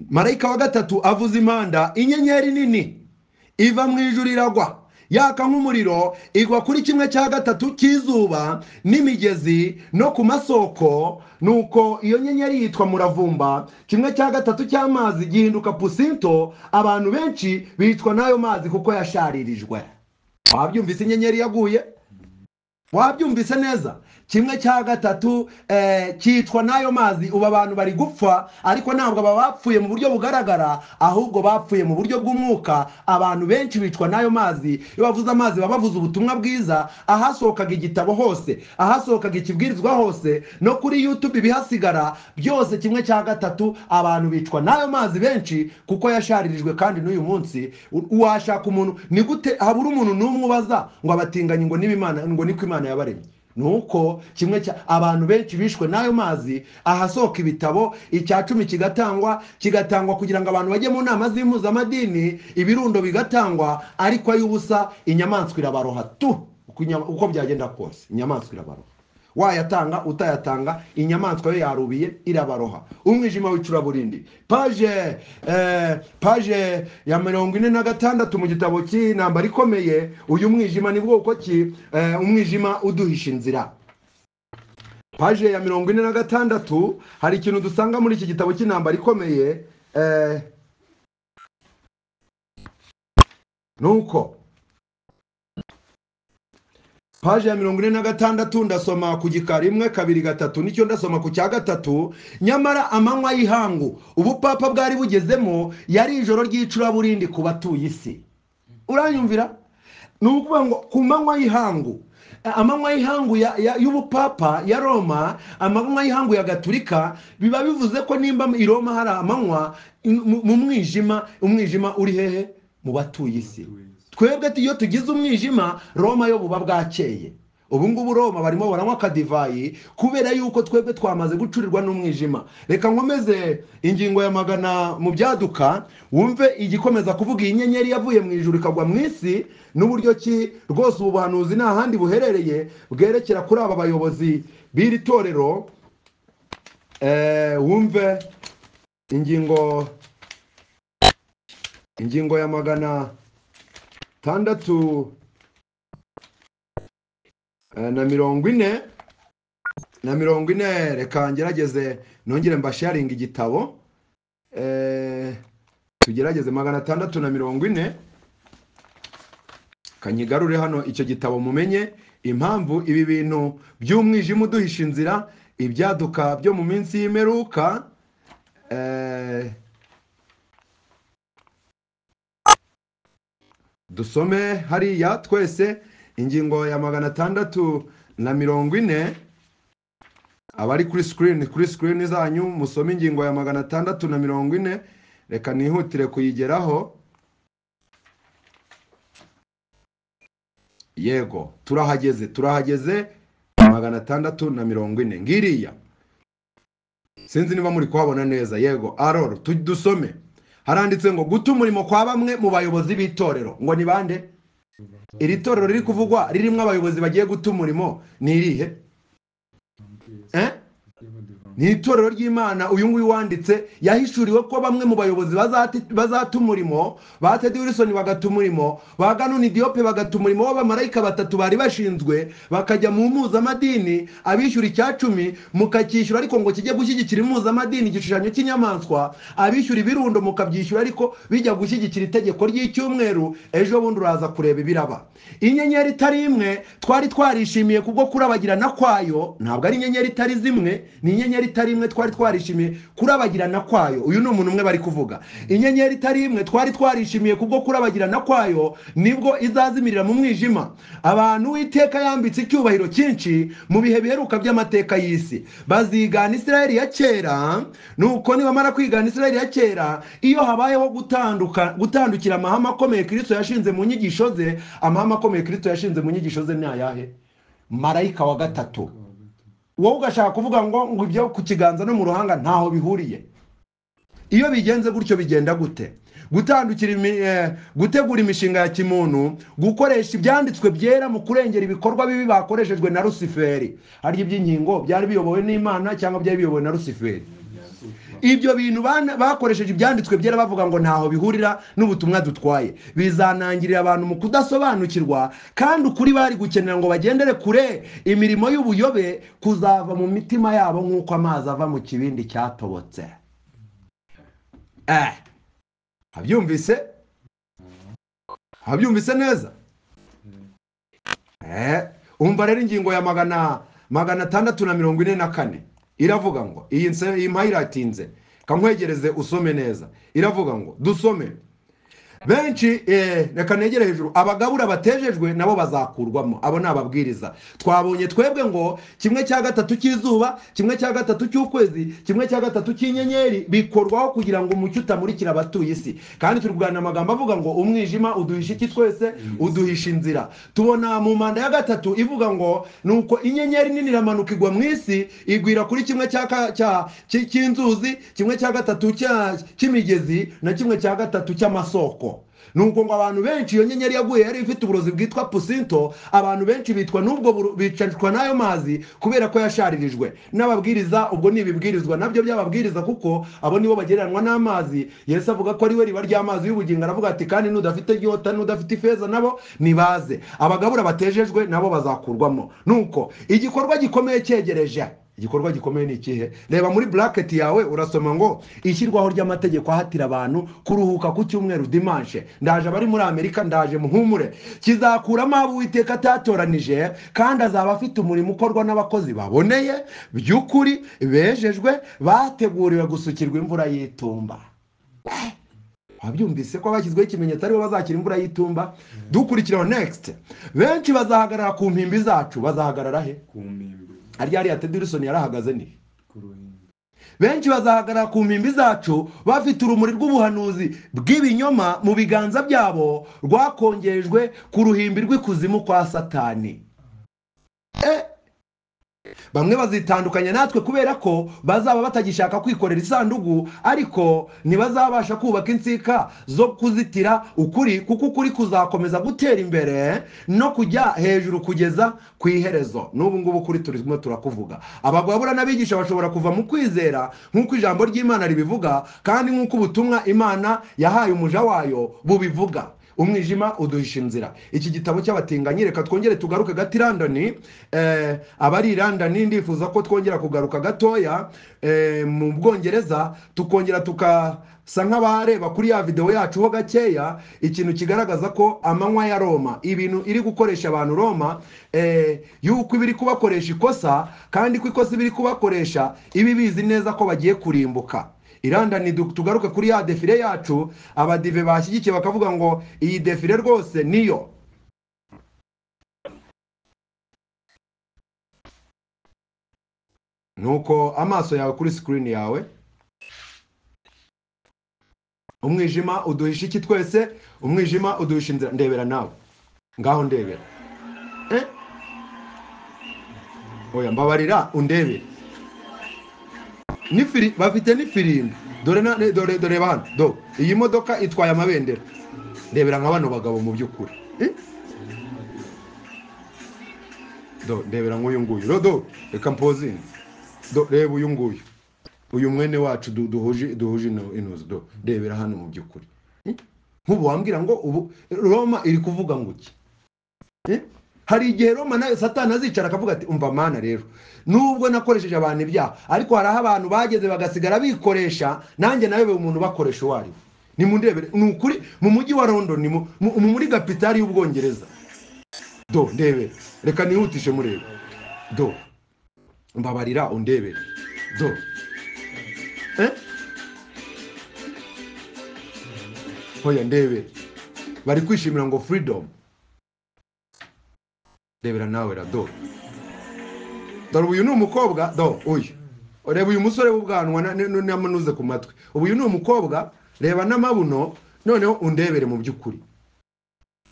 marayika wa gatatu avuza impanda inyenyeri nini iva mu ijuru iragwa yaka nk'umuriro igwa kuri kimwe cya gatatu cy'izuba n'imigezi no ku masoko nuko iyo nyenyeri yitwa muravumba kimwe cya gatatu cy'amazi gihinduka pusinto abantu benshi bitwa n'ayo mazi kuko yasharirijwe wabyumvise inyenyeri yaguye wabyumvise neza kimwe cya gatatu eh, cyitwa n'ayo mazi ubu abantu bari gupfa ariko ntabwo baba bapfuye mu buryo bugaragara ahubwo bapfuye mu buryo bw'umwuka abantu benshi bicwa n'ayo mazi iyo bavuze amazi baba bavuze ubutumwa bwiza ahasohokaga igitabo hose ahasohokaga ikibwirizwa hose no kuri youtube bihasigara byose kimwe cya gatatu abantu bicwa n'ayo mazi benshi kuko yasharirijwe kandi n'uyu munsi u- washaka umuntu ni gute habura umuntu n'umwe ubaza ngo abatinganyi ngo n'ibimana ngo niko imana yabaremye nuko kimwe cya abantu benshi bishwe n'ayo mazi ahasohoka ibitabo icya cumi kigatangwa kigatangwa kugira ngo abantu bajye mu nama z'impuzamadini ibirundo bigatangwa ariko ay'ubusa inyamaswa irabaroha tu uko inya- uko byagenda kose inyamaswa irabaroha wayatanga utayatanga inyamaswa yo yarubiye irabaroha umwijima w'icuraburindi paje eh, paje ya mirongo ine na gatandatu mu gitabo cy'intambara ikomeye uyu mwijima ni bwoko ki eh, umwijima uduhisha inzira paje ya mirongo ine na gatandatu hari ikintu dusanga muri iki gitabo cy'intambara ikomeye eh, nuko paje ya mirongo ine na gatandatu ndasoma ku gika rimwe kabiri gatatu nicyo ndasoma ku cya gatatu nyamara amanywa y'ihangu ubupapa bwari bugezemo yari ijoro ry'icuraburindi ku batuye isi uranyumvira ni ukuvuga ngo ku manywa y'ihangu Eh, amanywa y'ihangu ya- ya- y'ubupapa ya roma amanywa y'ihangu ya gaturika biba bivuze ko nimba i roma hari amanywa in- mu mu mwijima umwijima uri hehe mu batuye isi twebwe tu- iyo tugize umwijima roma yo buba bwakeye ubu ngubu roma barimo baranywa akadivayi kubera yuko twebwe twamaze gucurirwa n'umwijima reka nkomeze ingingo ya magana mu byaduka wumve igikomeza kuvuga iyi nyenyeri yavuye mu ijuru ikagwa mu isi n'uburyo ki rwose ubu buhanuzi nta handi buherereye bwerekera kuri aba bayobozi b'iri torero Eh, wumve ingingo ingingo ya magana tandatu eh, na mirongo ine na mirongo ine reka ngerageze nongere mbasharinga igitabo Eh, tugerageze magana atandatu na mirongo ine kanyigarure hano icyo gitabo mumenye impamvu ibi bintu by'umwijima uduhisha inzira ibyaduka byo mu minsi y'imperuka eh, dusome hariya twese ingingo ya magana atandatu na mirongo ine abari kuri sikirini kuri sikirini zanyu musome ingingo ya magana atandatu na mirongo ine reka nihutire kuyigeraho yego turahageze turahageze magana atandatu na mirongo ine ngiriya sinzi niba muri kuhabona neza yego aroro tu- dusome haranditse ngo guta umurimo kwa bamwe mu bayobozi b'itorero ngo ni bande iri torero riri kuvugwa ririmo abayobozi bagiye guta umurimo ni irihe Eh? ni itorero ry'imana uyu nguyu wanditse yahishuriwe ko bamwe mu bayobozi bazati- bazata umurimo ba tedi wilson bagata umurimo ba ganuni diyope bagata umurimo w'abamarayika batatu bari bashinzwe bakajya mu mpuzamadini abishyura icya cumi mukacyishyura ariko ngo kijye gushyigikira impuzamadini igishushanyo cy'inyamaswa abishyura ibirundo mukabyishyura ariko bijya gushyigikira itegeko ry'icyumweru ejo bundi uraza kureba ibiraba inyenyeri itari imwe twari twarishimiye kubwo kurabagirana kwayo ntabwo ari inyenyeri itari zimwe ni inyenyeri itari imwe twari twarishimiye kurabagirana kwayo uyu ni umuntu umwe bari kuvuga inyenyeri itari imwe twari twarishimiye kubwo kurabagirana kwayo nibwo izazimirira mu mwijima abantu witeka yambitse icyubahiro cyinshi mu bihe biheruka by'amateka y'isi bazigana isirayeli ya kera nuko nibamara kwigana isirayeli ya kera iyo habayeho gutanduka gutandukira amahame akomeye kirisito yashinze mu nyigisho ze amahame akomeye kirisito yashinze mu nyigisho ze ni ayahe marayika wa gatatu wowe ugashaka kuvuga ngo ngo ibyo ku kiganza no mu ruhanga ntaho bihuriye iyo bigenze gutyo bigenda gute gutandukira imi- eh, gutegura imishinga ya kimuntu gukoresha ibyanditswe byera mu kurengera ibikorwa bibi bakoreshejwe na rusiferi harya iby'inkingo byari biyobowe n'imana cyangwa byari biyobowe na rusiferi ibyo bintu bana- bakoresheje ibyanditswe byera bavuga ngo ntaho bihurira n'ubutumwa dutwaye bizanangirira abantu mu kudasobanukirwa kandi ukuri bari gukenera ngo bagendere kure imirimo y'ubuyobe kuzava mu mitima yabo nk'uko amazi ava mu kibindi cyatobotse eh abyumvise abyumvise neza eh umva rero ingingo ya magana magana atandatu na mirongo ine na kane iravuga ngo iyi nse- iyi mpayi iratinze kankwegereze usome neza iravuga ngo dusome benshi eh, reka negere hejuru abagabura batejejwe nabo bazakurwamo abo ni ababwiriza twabonye twebwe ngo kimwe cya gatatu cy'izuba kimwe cya gatatu cy'ukwezi kimwe cya gatatu cy'inyenyeri bikorwaho kugira ngo umucyo utamurikira abatuye isi kandi turi kuganira amagambo avuga ngo umwijima uduhisha iki twese uduhisha inzira tubona mu manda ya gatatu ivuga ngo nuko inyenyeri nini iramanuka igwa mu isi igwira kuri kimwe cya ka- cya- cy- cy'inzuzi kimwe cya gatatu cya- cy'imigezi na kimwe cya gatatu cy'amasoko nuko ngo abantu benshi iyo nyenyeri yaguye yari ifite uburozi bwitwa pusinto abantu benshi bitwa n'ubwo buru- bicashwa n'ayo mazi kubera ko yasharirijwe n'ababwiriza ubwo ni ibibwirizwa nabyo by'ababwiriza kuko abo nibo bagereranywa n'amazi yesu avuga ko ari we riba ry'amazi y'ubugingo aravuga ati kandi n'udafite inyota n'udafite ifeza nabo nibaze abagabura batejejwe nabo bazakurwamo nuko igikorwa gikomeye cyegereje igikorwa gikomeye ni ikihe reba muri buraketi yawe urasoma ngo ishyirwaho ry'amategeko ahatira abantu kuruhuka ku cyumweru dimanshe ndaje abari muri amerika ndaje muhumure kizakuramo abo uwiteka atatoranije kandi azaba afite umurimo ukorwa n'abakozi baboneye by'ukuri bejejwe bateguriwe gusukirwa imvura y'itumba wabyumvise ko bashyizweho ikimenyetso aribo bazakira imvura y'itumba dukurikiraho next benshi bazahagarara ku mpimbi zacu bazahagarara he ku mpimbi aryariya tedi wilson yarahagaze ni ku ruhimbi benshi bazahagarara ku mpimbi zacu bafite urumuri rw'ubuhanuzi bw'ibinyoma mu biganza byabo rwakongejwe ku ruhimbi rw'ikuzimu kwa satani Eh, bamwe bazitandukanya natwe kubera ko bazaba batagishaka kwikorera isanduku ariko ntibazabasha kubaka insika zo kuzitira ukuri kuko ukuri kuzakomeza gutera imbere no kujya hejuru kugeza ku iherezo n'ubu ngubu ukuri turimo turakuvuga abagabura n'abigisha bashobora kuva mu kwizera nk'uko ijambo ry'imana ribivuga kandi nk'uko ubutumwa imana yahaye umuja wayo bubivuga umwijima uduhisha inzira iki gitabo cy'abatinganyi reka twongere tugaruke gato i london eh, abari i london ndifuza ko twongera kugaruka gatoya eh, mu bwongereza tukongera tukasa nk'abareba kuri ya videwo yacu ho gakeya ikintu kigaragaza ko amanywa ya roma ibintu iri gukoresha abantu roma eh, yuko iba iri kubakoresha ikosa kandi ko ikosa iba iri kubakoresha iba ibizi neza ko bagiye kurimbuka irandani du- tugaruke kuri ya defile yacu abadive bashyigikiye bakavuga ngo iyi defile rwose niyo nuko amaso yawe kuri sikirini yawe umwijima uduhisha iki twese umwijima uduhisha inzira ndebera nawe ngaho ndebera Eh? oya mbabarira undebere n'ifiri bafite n'ifirimbi dore na dore dore hano do iyi modoka itwaye amabendera ndebera nka bano bagabo mu by'ukuri Eh? do ndebera nk'uyu nguyu do do reka mpozinga do reba uyu nguyu uyu mwene wacu du- duhuje duhuje ino- intuzi do rebera hano mu by'ukuri Eh? nk'ubu wambwira ngo ubu roma iri kuvuga ngo iki Eh? hari igihe roma nawe satani azicara akavuga ati umva mana rero nubwo nakoresheje abantu ibyaha ariko hari aho abantu bageze bagasigara bikoresha nanjye nawe umuntu ubakoresha uwo ari we nimundirebere ni ukuri mu mujyi wa london mu- mu- mu- muri kapitali y'ubwongereza do ndebere reka nihutishe murebe do mbabarira undebere do eh hoya ndebere bari kwishimira ngo freedom ndebera nawe ra do dore uyu ni umukobwa do uyu reba uyu musore w'ubwanwa na- na- n'amanuze ku matwi ubu uyu ni umukobwa reba n'amabuno noneho undebere mu by'ukuri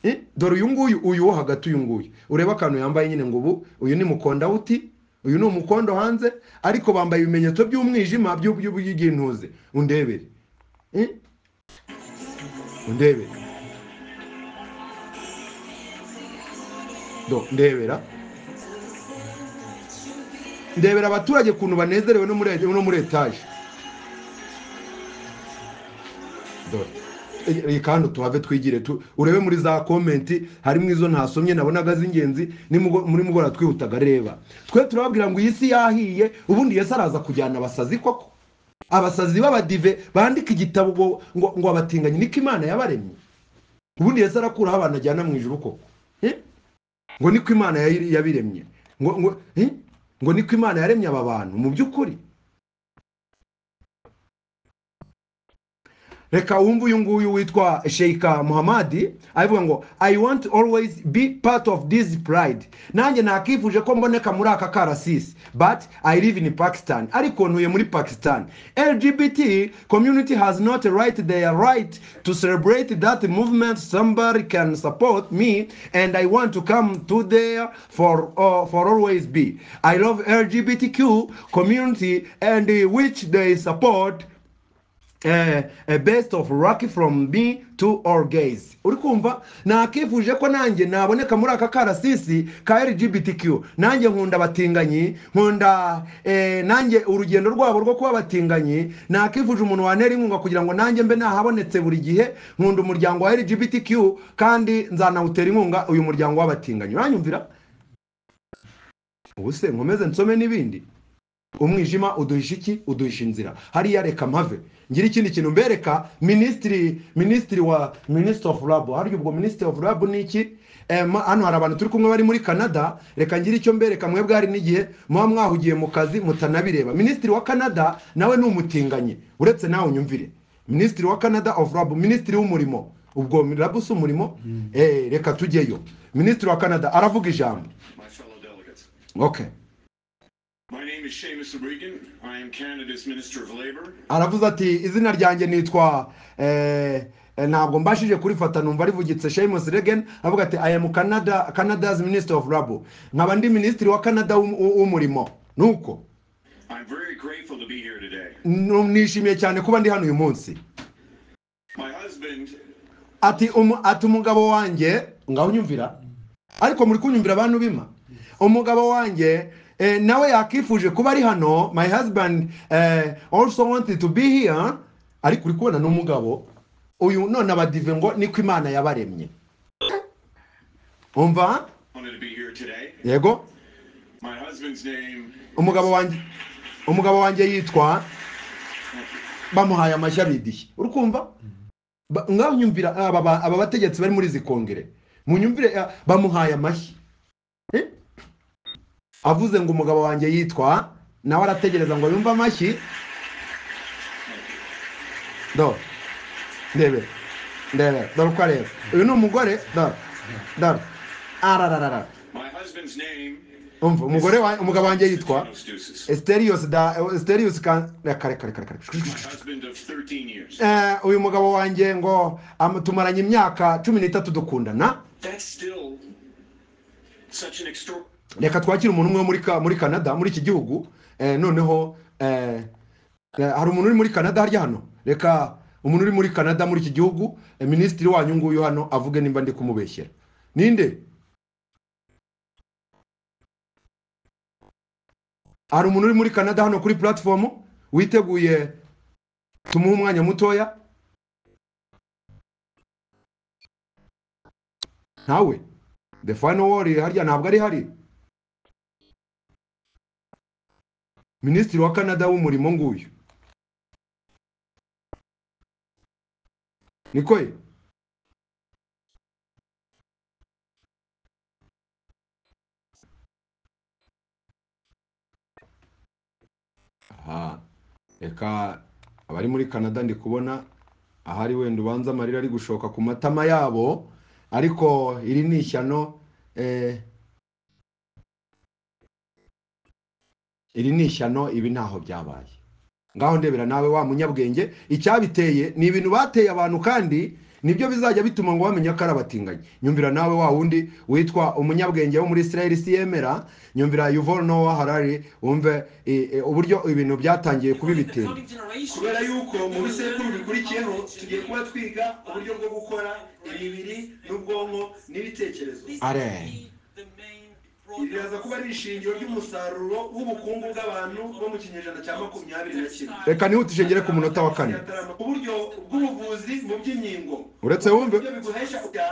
Eh, dore uyu nguyu uyu wo hagati uyu nguyu ureba akantu yambaye nyine ngo ubu uyu ni mukondawuti uyu ni umukondo hanze ariko bambaye ibimenyetso by'umwijima by'u- by'u- by'intuze undebere Eh? undebere do ndebera ndebera abaturage ukuntu banezerewe no muri no muri etaje dore iyi kandi tuhave twigire tu- urebe muri za komenti harimo izo ntasomye nabonaga z'ingenzi nimugo- muri mugora twihutaga reba twe turababwira ngo iyi si yahiye ubundi yesu araza kujyana abasazi koko abasazi b'abadive bandika igitabo ngo- ngo ngo abatinganyi niko imana yabaremye ubundi yesu arakuraho abantu ajyana mu ijuru koko Eh? ngo niko imana yayi- yabiremye ngo ngo eh? ngo niko imana yaremye aba bantu mu by'ukuri reka wumve uyu nguyu witwa sheika muhamadi abivuga ngo i want always be part of this pride nanjye nakifuje ko mboneka muri aka karasisi but i live in pakistan ariko ntuye muri pakistan lgbt community has not a right their right to celebrate that movement somebody can support me and i want to come to there for, uh, for always be i love lgbtq community and uh, which they support eh, a best of rock from me to all gays uri kumva nakifuje ko nanjye naboneka muri aka karasisi ka lgbtq nanjye nkunda abatinganyi nkunda eh, nanjye urugendo rwabo rwo kuba abatinganyi nakifuje umuntu wantera inkunga kugira ngo nanjye mbe nahabonetse buri gihe nkunda umuryango wa lgbtq kandi nzanawutera inkunga uyu muryango w'abatinganyi uranyumvira ubuse nkomeze nsome n'ibindi umwijima uduhisha iki uduhisha inzira hariya reka mpave ngira ikindi kintu mbereka minisitiri minisitiri wa minisitiri ofu rabu harya ubwo minisitiri ofu rabu ni iki Eh, ma- hano hari abantu turi kumwe bari muri canada reka ngire icyo mbereka mwe bwari n'igihe muba mwahugiye mu kazi mutanabireba minisitiri wa canada nawe ni umutinganyi uretse nawe unyumvire minisitiri wa canada ofu rabu minisitiri w'umurimo ubwo rabu si umurimo Eh, reka tujyeyo minisitiri wa canada aravuga ijambo My fellow delegates, okay my name is Seamus Regan. I am Canada's Minister of Labour. aravuze ati izina ryanjye nitwa eh, eh, ntabwo mbashije kurifata numva rivugitse Seamus Regan avuga ati I am Canada Canada's Minister of Labor nkaba ndi minisitiri wa Canada w'um- w'u- w'umurimo nuko I'm very grateful to be here today. nu- nishimiye cyane kuba ndi hano uyu munsi My husband ati umu- ati umugabo wanjye ngaho unyumvira ariko muri kunyumvira abantu bima umugabo wanjye eh, nawe yakifuje kuba ari hano my husband eh, also wanted to be here ariko uri kubona n'umugabo uyu none abadive ngo niko imana yabaremye umva wanted to be here today. yego My husband's name umugabo wanjye umugabo wanjye yitwa bamuhaye amashyi abidiye uri kumva Ba- ngaho unyumvira aba ba- aba bategetsi bari muri izi kongere munyumvire eh, bamuhaye amashyi Eh? avuze ngo umugabo wanjye yitwa nawe arategereza ngo yumve amashyi do ndebe ndebe dore uko areba uyu ni umugore dore dore arararara my husband's name umva umugore wa- umugabo wanjye yitwa Thanos Deuces. Esterius da Esterius kan kare kare kare kare My husband of 13 years. Eh, uyu mugabo wanjye ngo am- tumaranye imyaka cumi n'itatu dukundana That's still such an extraordinary reka twakire umuntu umwe wo muri ka- muri Canada muri iki gihugu eh, noneho eh, eh, hari umuntu uri muri Canada harya hano reka umuntu uri muri Canada muri iki gihugu eh, minisitiri wanyu nguyu hano avuge nimba ndi kumubeshyera ninde hari umuntu uri muri Canada hano kuri platform witeguye tumuhe umwanya mutoya ntawe the final word harya ntabwo ari hari minisitiri wa canada w'umurimo nguyu niko ye aha reka abari muri canada ndi kubona ahari wenda ubanza amarira ari gushoka ku matama yabo ariko iri ni ishyano eh, iri ni ishyano ibi ntaho byabaye ngaho ndebera nawe wa munyabwenge icyabiteye ni ibintu bateye abantu kandi nibyo bizajya bituma ngo bamenye ko ari abatinganyi nyumvira nawe wa wundi witwa umunyabwenge wo muri israel siyemera nyumvira yuvone nowa harari wumve eh, eh, uburyo ibintu byatangiye kuba ibitero kubera yuko mu bisekuru bikurikiyeho tugiye kuba twiga uburyo bwo gukora imibiri n'ubwonko n'ibitekerezo are iri riraza kuba ari ishingiro ry'umusaruro w'ubukungu bw'abantu bo mu kinyejana cya makumyabiri na kimwe reka nihutishe ngere ku munota wa kane uburyo bw'ubuvuzi mu by'inkingo uretse wumve ibyo biguhesha kujya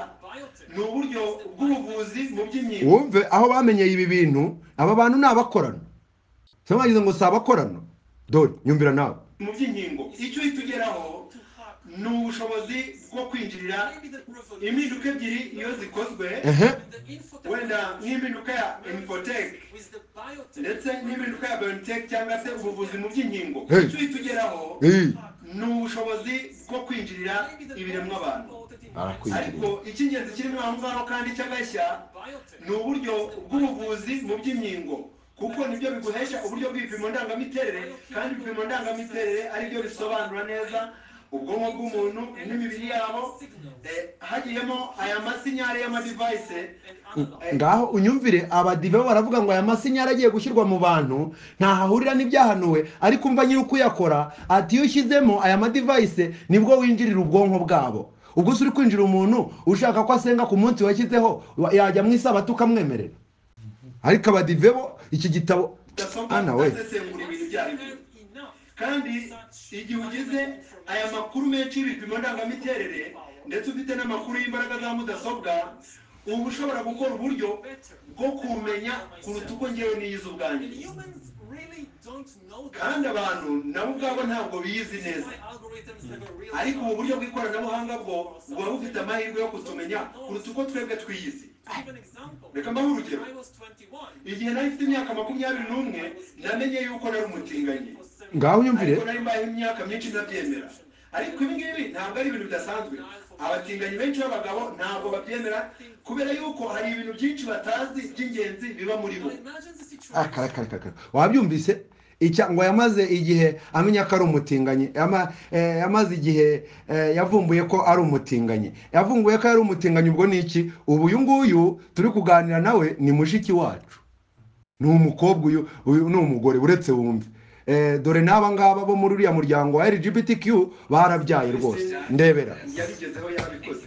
ni uburyo bw'ubuvuzi mu by'inkingo wumve aho bamenyeye ibi bintu aba bantu ni abakorano cyangwa bagize ngo si abakorano dore nyumvira nawe mu by'inkingo icyo uhita ugeraho ni ubushobozi bwo kwinjirira impinduka ebyiri iyo zikozwe ehe wenda nk'impinduka ya infoteke ndetse n'impinduka ya bayoniteke cyangwa se ubuvuzi mu by'inkingo Hey. icyo uhita ugeraho eee ni ubushobozi bwo kwinjirira ibiremwa abantu ariko arakwinjirira icy'ingenzi kirimo aho ngaho kandi cy'agashya ni uburyo bw'ubuvuzi mu by'inkingo kuko nibyo biguhesha uburyo bw'ibipimo ndangamiterere kandi ibipimo ndangamiterere aribyo bisobanura neza ubwonko bw'umuntu n'imibiri yabo eh, hagiyemo aya masinyari y'amadivayise ngaho unyumvire abadive baravuga ngo aya masinyari agiye gushyirwa mu bantu ntaho ahurira n'ibyahanuwe ariko umva nyiri ukuyakora ati iyo ushyizemo aya madivayise nibwo winjirira ubwonko bwabo ubwo se uri kwinjira umuntu ushaka ko asenga ku munsi washyizeho wa- yajya mu isabato ukamwemerera ariko abadive bo iki gitabo ana we udasesengura ibintu ibyo ari byo kandi igihe ugize aya makuru menshi y'ibipimo ndangamiterere ndetse ufite n'amakuru y'imbaraga za mudasobwa uba ushobora gukora uburyo bwo kumenya kuruta uko ngewe niyize ubwanjye kandi abantu nabo ubwabo ntabwo biyizi neza ariko ubu buryo bw'ikoranabuhanga bwo buba bufite amahirwe yo kutumenya kuruta uko twebwe twiyizi reka mbahe urugero igihe nari mfite imyaka makumyabiri n'umwe namenye yuko nari umutinganyi ngaho unyumvire ariko nari mbayeho imyaka myinshi ntabyemera ariko ibi ngibi ntabwo ari ibintu bidasanzwe abatinganyi benshi b'abagabo ntabwo babyemera kubera yuko hari ibintu byinshi batazi by'ingenzi biba muri bo akarakarakara wabyumvise icya ngo yamaze igihe amenya ko ari umutinganyi yama- eh, yamaze igihe eh, yavumbuye ko ari umutinganyi yavumbuye ko yari umutinganyi ubwo ni iki ubu uyu nguyu turi kuganira nawe ni mushiki wacu ni umukobwa uyu uyu ni umugore uretse wumve Eh, dore n'aba ngaba bo muri uriya muryango wa lgbtq barabyaye rwose ndebera yabigezeho yabikoze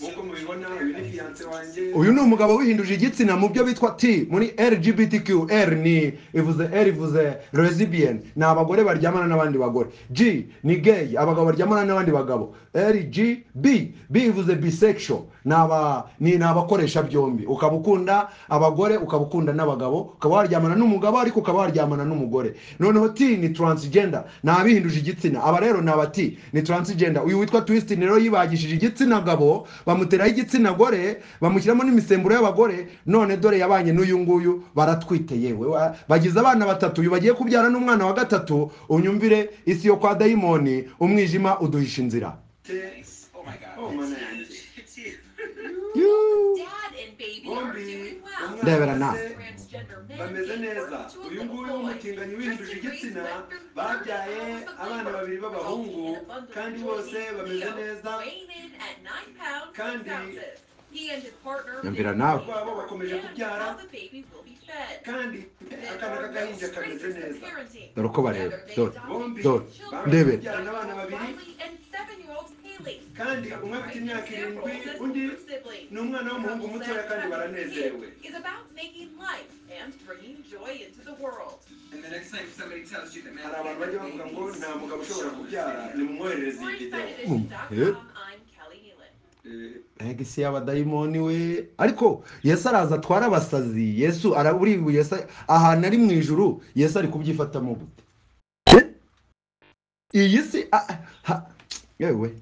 nk'uko mubibona uyu ni fiyanse wanjye uyu ni umugabo wihinduje igitsina mu byo bitwa t muri lgbtq r ni ivuze r ivuze lesbian ni abagore baryamana n'abandi bagore g ni gay abagabo baryamana n'abandi bagabo rg b b ivuze bisexual ni aba ni ni abakoresha byombi ukaba ukunda abagore ukaba ukunda n'abagabo ukaba waryamana n'umugabo ariko ukaba waryamana n'umugore noneho t ni transgender ni abihinduje igitsina aba rero ni aba t ni transgender uyu witwa twist ni rero yibagishije igitsina gabo bamuteraho igitsina gore bamushyiramo n'imisemburo y'abagore none dore yabanye n'uyu nguyu baratwite yewe wa- bagize abana batatu uyu bagiye kubyara n'umwana wa gatatu unyumvire isi yo kwa dayimoni umwijima uduhisha inzira oh mana yanjye Yuuu. bombi Ndebera umwana nawe. bameze neza uyu nguyu w'umutinganyi wihinduje igitsina babyaye abana babiri b'abahungu kandi bose bameze neza kandi Nyumvira nawe. abana babo bakomeje kubyara kandi akana k'agahinja kameze neza dore uko bareba dore bombi Dore. bamaze Ndebere. kubyarana abana babiri siblings. kandi umwe Right? afite imyaka Example, irindwi this undi is for siblings. ni umwana w'umuhungu mutoya kandi baranezerewe Is about making life and bringing joy into the world. And the next time somebody tells you that hari abantu bajya bavuga ngo nta mugabo ushobora kubyara nimumwoherereze For iyi video InsideEdition.com, I'm Kelly Nealon. egisi y'abadayimoni we ariko yesu araza atwara abasazi yesu araburibu yesu ahantu ari mu ijuru yesu ari kubyifatamo gute Eh? iyi si a- ha- yewe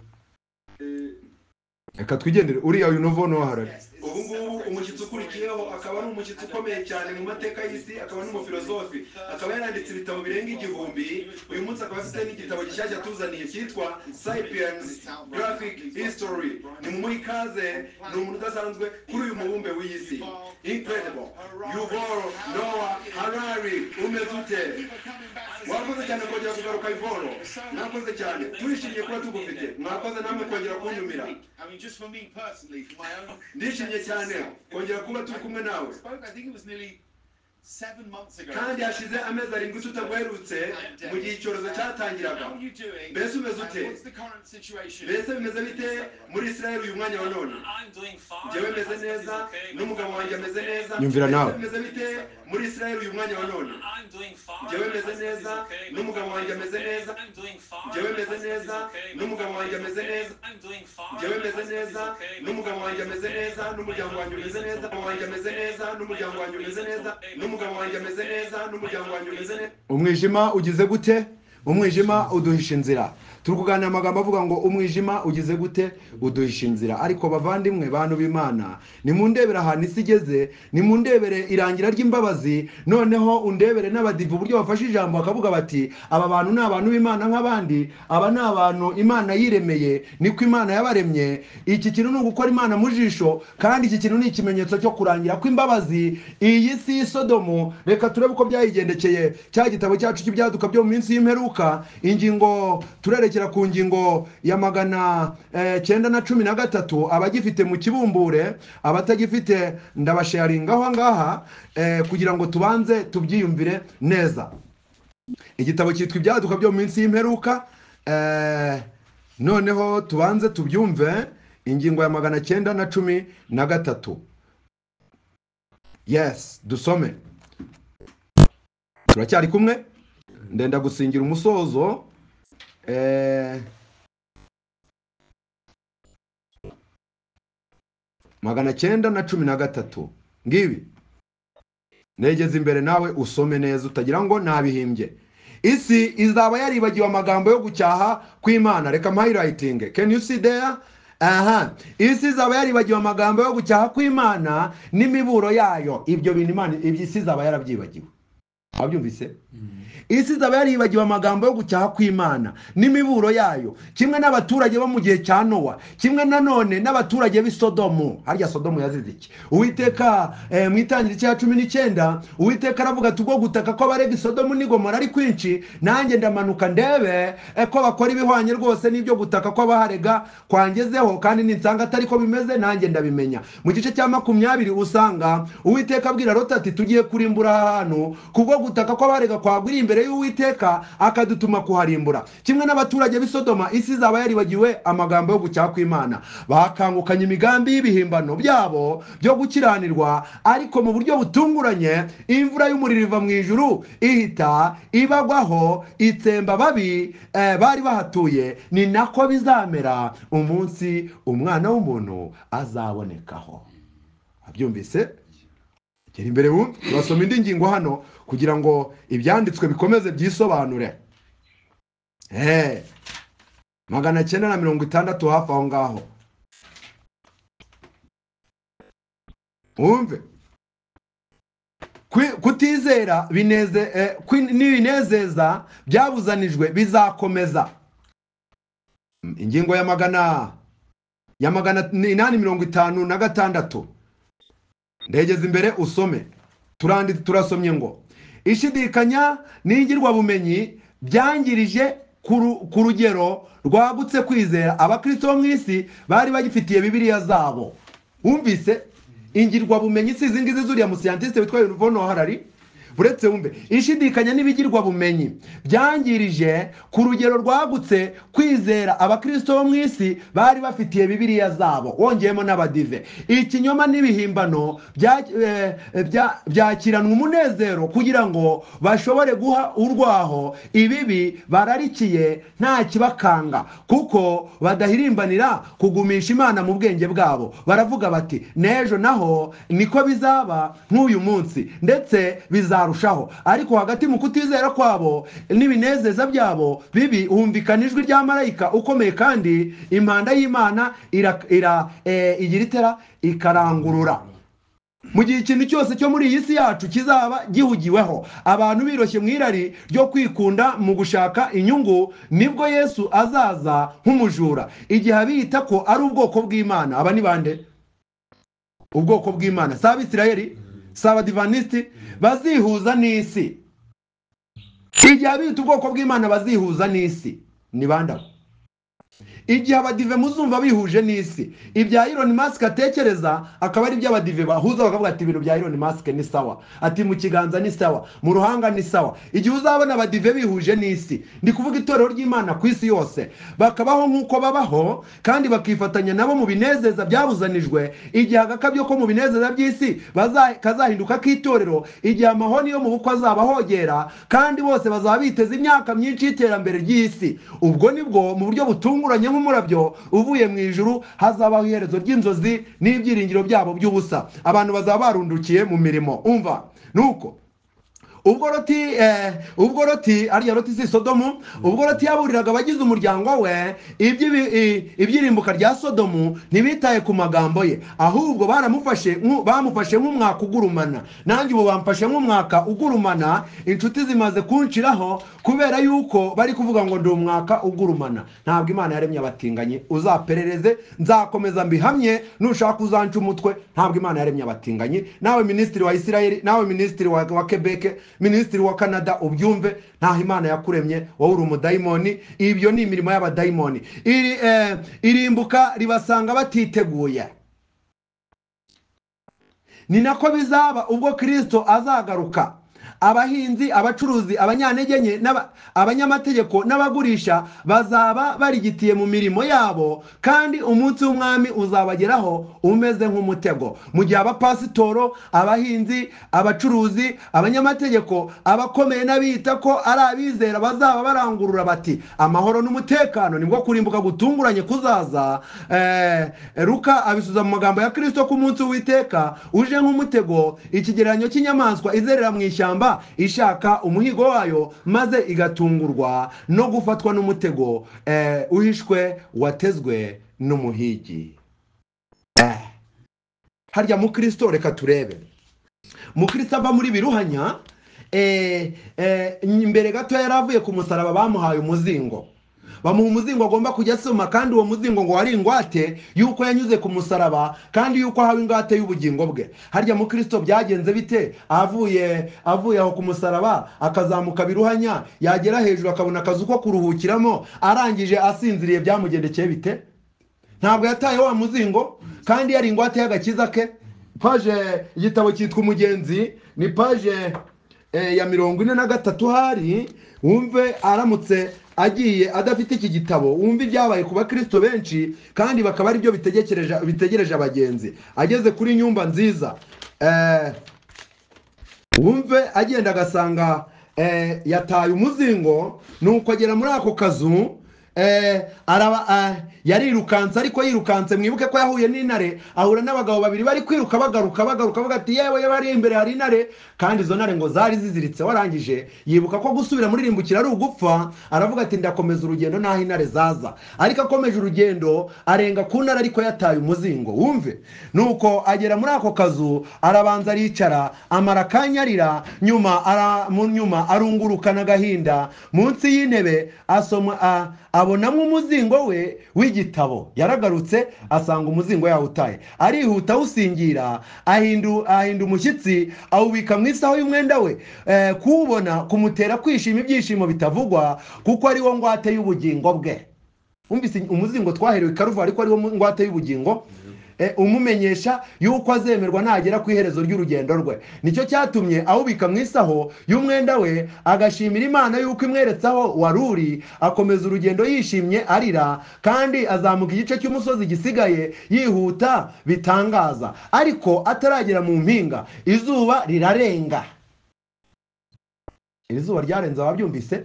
reka twigendere uriya uyu novo noharare ubu ngubu umushyitsi ukurikiyeho akaba ari umushyitsi ukomeye cyane mu mateka y'isi akaba n'umufilozofi akaba yaranditse ibitabo birenga igihumbi uyu munsi akaba afite n'igitabo gishyashya tuzaniye cyitwa sapiens graphic history ni mu muri kaze ni umuntu udasanzwe kuri uyu mubumbe w'isi incredible yuval noah harari umeze ute wakoze cyane kongera kugaruka ivoro mwakoze cyane turishimye kuba tugufite mwakoze namwe kongera kunyumira ndishimye cyane kongera kuba turi kumwe nawe kandi hashize amezi arindwi tutaguherutse mu gihe icyorezo cyatangiraga mbese umeze ute mbese bimeze bite muri israel uyu mwanya wa none njyewe meze neza n'umugabo wanjye ameze neza Nyumvira nawe. Mbese bimeze bite muri israel uyu mwanya wa none njyewe meze neza n'umugabo wanjye ameze neza njyewe meze neza n'umugabo wanjye ameze neza njyewe meze neza n'umugabo wanjye ameze neza n'umuryango wanjye umeze neza umugabo wanjye ameze neza n'umuryango wanjye umeze neza n'umugabo wanjye ameze neza n'umuryango wanjye umeze neza umwijima ugize gute umwijima uduhisha inzira turi kuganira amagambo avuga ngo umwijima ugize gute uduhisha inzira ariko bavandimwe bantu b'imana nimundebere ahantu isi igeze nimundebere irangira ry'imbabazi noneho undebere n'abadivu uburyo bafashe ijambo bakavuga bati aba bantu ni abantu b'imana nk'abandi aba ni abantu imana yiremeye niko imana yabaremye iki kintu ni ugukora imana mu jisho kandi iki kintu ni ikimenyetso cyo kurangira kw'imbabazi iyi si y'isodomu reka turebe uko byayigendekeye cya gitabo cyacu cy'ibyaduka byo mu minsi y'imperuka ingingo turerekera ku ngingo ya magana eh, cyenda na cumi na gatatu abagifite mu kibumbure abatagifite ndabasharinga aho ngaha eh, kugira ngo tubanze tubyiyumvire neza igitabo cyitwa ibyaduka byo mu minsi y'imperuka eh, noneho tubanze tubyumve ingingo ya magana cyenda na cumi na gatatu yes dusome turacyari kumwe ndenda gusingira umusozo eh, magana cyenda na cumi na gatatu ngibi negeze imbere nawe usome neza utagira ngo nabihimbye isi izaba yaribagiwe amagambo yo gucyaha kw'imana reka mpayilayitinge can you see there aha isi izaba yaribagiwe amagambo yo gucyaha kw'imana n'imiburo yayo ibyo bintu imana ibyo isi izaba yarabyibagiwe wabyumvise isi izaba yaribagiwe amagambo yo gucyaha kw'imana n'imiburo yayo kimwe n'abaturage bo mu gihe cya nowa kimwe nanone n'abaturage b'i sodomu harya sodomu yazize iki uwiteka eh, mu itangiriro cya cumi n'icyenda uwiteka aravuga ati ubwo gutaka kw'abarega i sodomu n'i gomora ari kwinshi nanjye ndamanuka ndebe eh, ko bakora ibihwanye rwose n'ibyo gutaka kw'abaharega kwangezeho kandi ninsanga atari ko bimeze nanjye ndabimenya mu gice cya makumyabiri usanga uwiteka abwira loti ati tugiye kurimbura aha hantu kubwo gutaka kw'abarega kwagwira imbere y'uwiteka akadutuma kuharimbura kimwe n'abaturage b'i sodoma isi izaba yaribagiwe amagambo yo gucyaha kw'imana bakangukanye imigambi y'ibihimbano byabo byo gukiranirwa ariko mu buryo butunguranye imvura y'umuriro iva mu ijuru ihita ibagwaho itsemba babi eh, bari bahatuye ni nako bizamera umunsi umwana w'umuntu azabonekaho abyumvise gera imbere wumve turasoma indi ngingo hano kugira ngo ibyanditswe bikomeze byisobanure Eh, magana cyenda na mirongo itandatu hafi aho ngaho wumve Kwi- kutizera bineze eh, kwi- n'ibinezeza byabuzanijwe bizakomeza Mm, ingingo ya magana ya magana inani mirongo itanu na gatandatu ndegeze imbere usome turandi turasomye ngo ishidikanya n'ingirwabumenyi byangirije ku ru- ku rugero rwagutse kwizera abakristo bo mu isi bari bagifitiye bibiliya zabo wumvise ingirwabumenyi si izi ngizi zuriya musiyantiste witwa yunuvono harari uretse wumve ishidikanya n'ibigirwabumenyi byangirije ku rugero rwagutse kwizera abakristo bo mu isi bari bafitiye bibiriya zabo wongeyemo n'abadive ikinyoma n'ibihimbano bya- eh, bya- byakiranwa umunezero kugira ngo bashobore guha urwaho ibibi bararikiye nta kibakanga kuko badahirimbanira kugumisha imana mu bwenge bwabo baravuga bati n'ejo naho niko bizaba nk'uyu munsi ndetse bizarushaho ariko hagati mu kutizera kwabo n'ibinezeza byabo bibi humvikana ijwi rya marayika ukomeye kandi impanda y'imana ira- ira- eh, igira itera ikarangurura mu gihe ikintu cyose cyo muri iyi si yacu kizaba gihugiweho abantu biroshye mu irari ryo kwikunda mu gushaka inyungu nibwo yesu azaza nk'umujura igihe abiyita ko ari ubwoko bw'imana aba ni bande ubwoko bw'imana si abisirayeli si abadivanisiti bazihuza n'isi igihe abiyita ubwoko bw'imana bazihuza n'isi ni bande abo igihe abadive muzumva bihuje n'isi ibya Elon Musk atekereza akaba ari ibyo abadive bahuza bakavuga ati ibintu bya Elon Musk ni sawa ati mu kiganza ni sawa mu ruhanga ni sawa igihe uzabona abadive bihuje n'isi ndi kuvuga itorero ry'imana ku isi yose bakabaho nk'uko babaho kandi bakifatanya nabo mu binezeza byabuzanijwe igihe agakabyo ko mu binezeza by'isi baza- kazahinduka k'itorero igihe amahoni yo mu bukwe azaba ahogera kandi bose bazaba biteze imyaka myinshi y'iterambere ry'isi ubwo nibwo mu buryo butunguranye nk'umurabyo uvuye mu ijuru hazabaho iherezo ry'inzozi n'ibyiringiro byabo by'ubusa abantu bazaba barundukiye mu mirimo umva nuko ubwo roti eh, ubwo roti ariya roti si sodomu ubwo roti yaburiraga abagize umuryango we iby'ibi- i- ibyirimbuka rya sodomu ntibitaye ku magambo ye ahubwo baramufashe nk'u- bamufashe nk'umwaka ugurumana nanjye ubu bamfashe nk'umwaka ugurumana inshuti zimaze kunshiraho kubera yuko bari kuvuga ngo ndi umwaka ugurumana ntabwo imana yaremye abatinganyi uzaperereze nzakomeza mbihamye nushaka uzanca umutwe ntabwo imana yaremye abatinganyi nawe minisitiri wa isirayeli nawe minisitiri wa, wa quebec minisitiri wa canada ubyumve ntaho imana yakuremye wowe uri umudayimoni ibyo ni imirimo y'abadayimoni Iri, eh, irimbuka ribasanga batiteguye ni nako bizaba ubwo kirisito azagaruka abahinzi abacuruzi abanyantege nke n'aba- abanyamategeko n'abagurisha bazaba barigitiye mu mirimo yabo kandi umunsi w'umwami uzabageraho umeze nk'umutego mu gihe abapasitoro abahinzi abacuruzi abanyamategeko abakomeye n'abita ko ari abizera bazaba barangurura bati amahoro n'umutekano nibwo kurimbuka gutunguranye kuzaza Eh, ruka abisubiza mu magambo ya kirisito ku munsi w'iteka uje nk'umutego ikigereranyo cy'inyamaswa izerera mu ishyamba ishaka umuhigo wayo maze igatungurwa no gufatwa n'umutego eh, uhishwe watezwe n'umuhigi Eh, harya mu kirisito reka turebe mu kirisito ava muri biruhanya eh, eh, imbere gato yari avuye ku musaraba bamuhaye umuzingo bamuha umuzingo agomba kujya asoma kandi uwo muzingo ngo wari ingwate yuko yanyuze ku musaraba kandi yuko ahawe ingwate y'ubugingo bwe harya mu kirisito byagenze bite avuye avuye aho ku musaraba akazamuka biruhanya yagera hejuru akabona akazu ko kuruhukiramo arangije asinziriye byamugendekeye bite ntabwo yataye wa muzingo kandi yari ingwate y'agakiza ke paje igitabo cyitwa umugenzi ni paje eh, ya mirongo ine na gatatu hari wumve aramutse agiye adafite iki gitabo wumve ibyabaye ku bakristo benshi kandi bakaba aribyo bitegekereje bitegereje abagenzi ageze kuri nyumba nziza eh, wumve agenda agasanga eh, yataye umuzingo nuko agera muri ako kazu eh, araba, ah, yarirukanse ariko yirukanse mwibuke ko yahuye n'intare ahura n'abagabo babiri bari kwiruka bagaruka bagaruka bavuga ati yewe yewe ari imbere hari intare kandi izo ntare ngo zari ziziritse warangije yibuka ko gusubira muri rimbukira ari ugupfa aravuga ati ndakomeza urugendo n'aho intare zaza ariko akomeje urugendo arenga ku ntare ariko yataye umuzingo wumve nuko agera muri ako kazu arabanza aricara amara akanya arira nyuma ara, mu nyuma arungurukana agahinda munsi y'intebe asoma a- abonamo umuzingo we w'igitabo yaragarutse asanga umuzingo yawutaye arihuta awusingira ahindu, ahinda umushyitsi awubika mu isaho y'umwenda we eh, kuwubona kumutera kwishima ibyishimo bitavugwa kuko ari wo ngwate y'ubugingo bwe wumvise umuzingo twaherewe karuva ariko ari wo ngwate y'ubugingo eh, umumenyesha yuko azemerwa nagera ku iherezo ry'urugendo rwe nicyo cyatumye awubika mu isaho y'umwenda we agashimira imana yuko imweretse aho wari uri akomeza urugendo yishimye arira kandi azamuka igice cy'umusozi gisigaye yihuta bitangaza ariko ataragera mu mpinga izuba rirarenga iri zuba ryarenze ababyumvise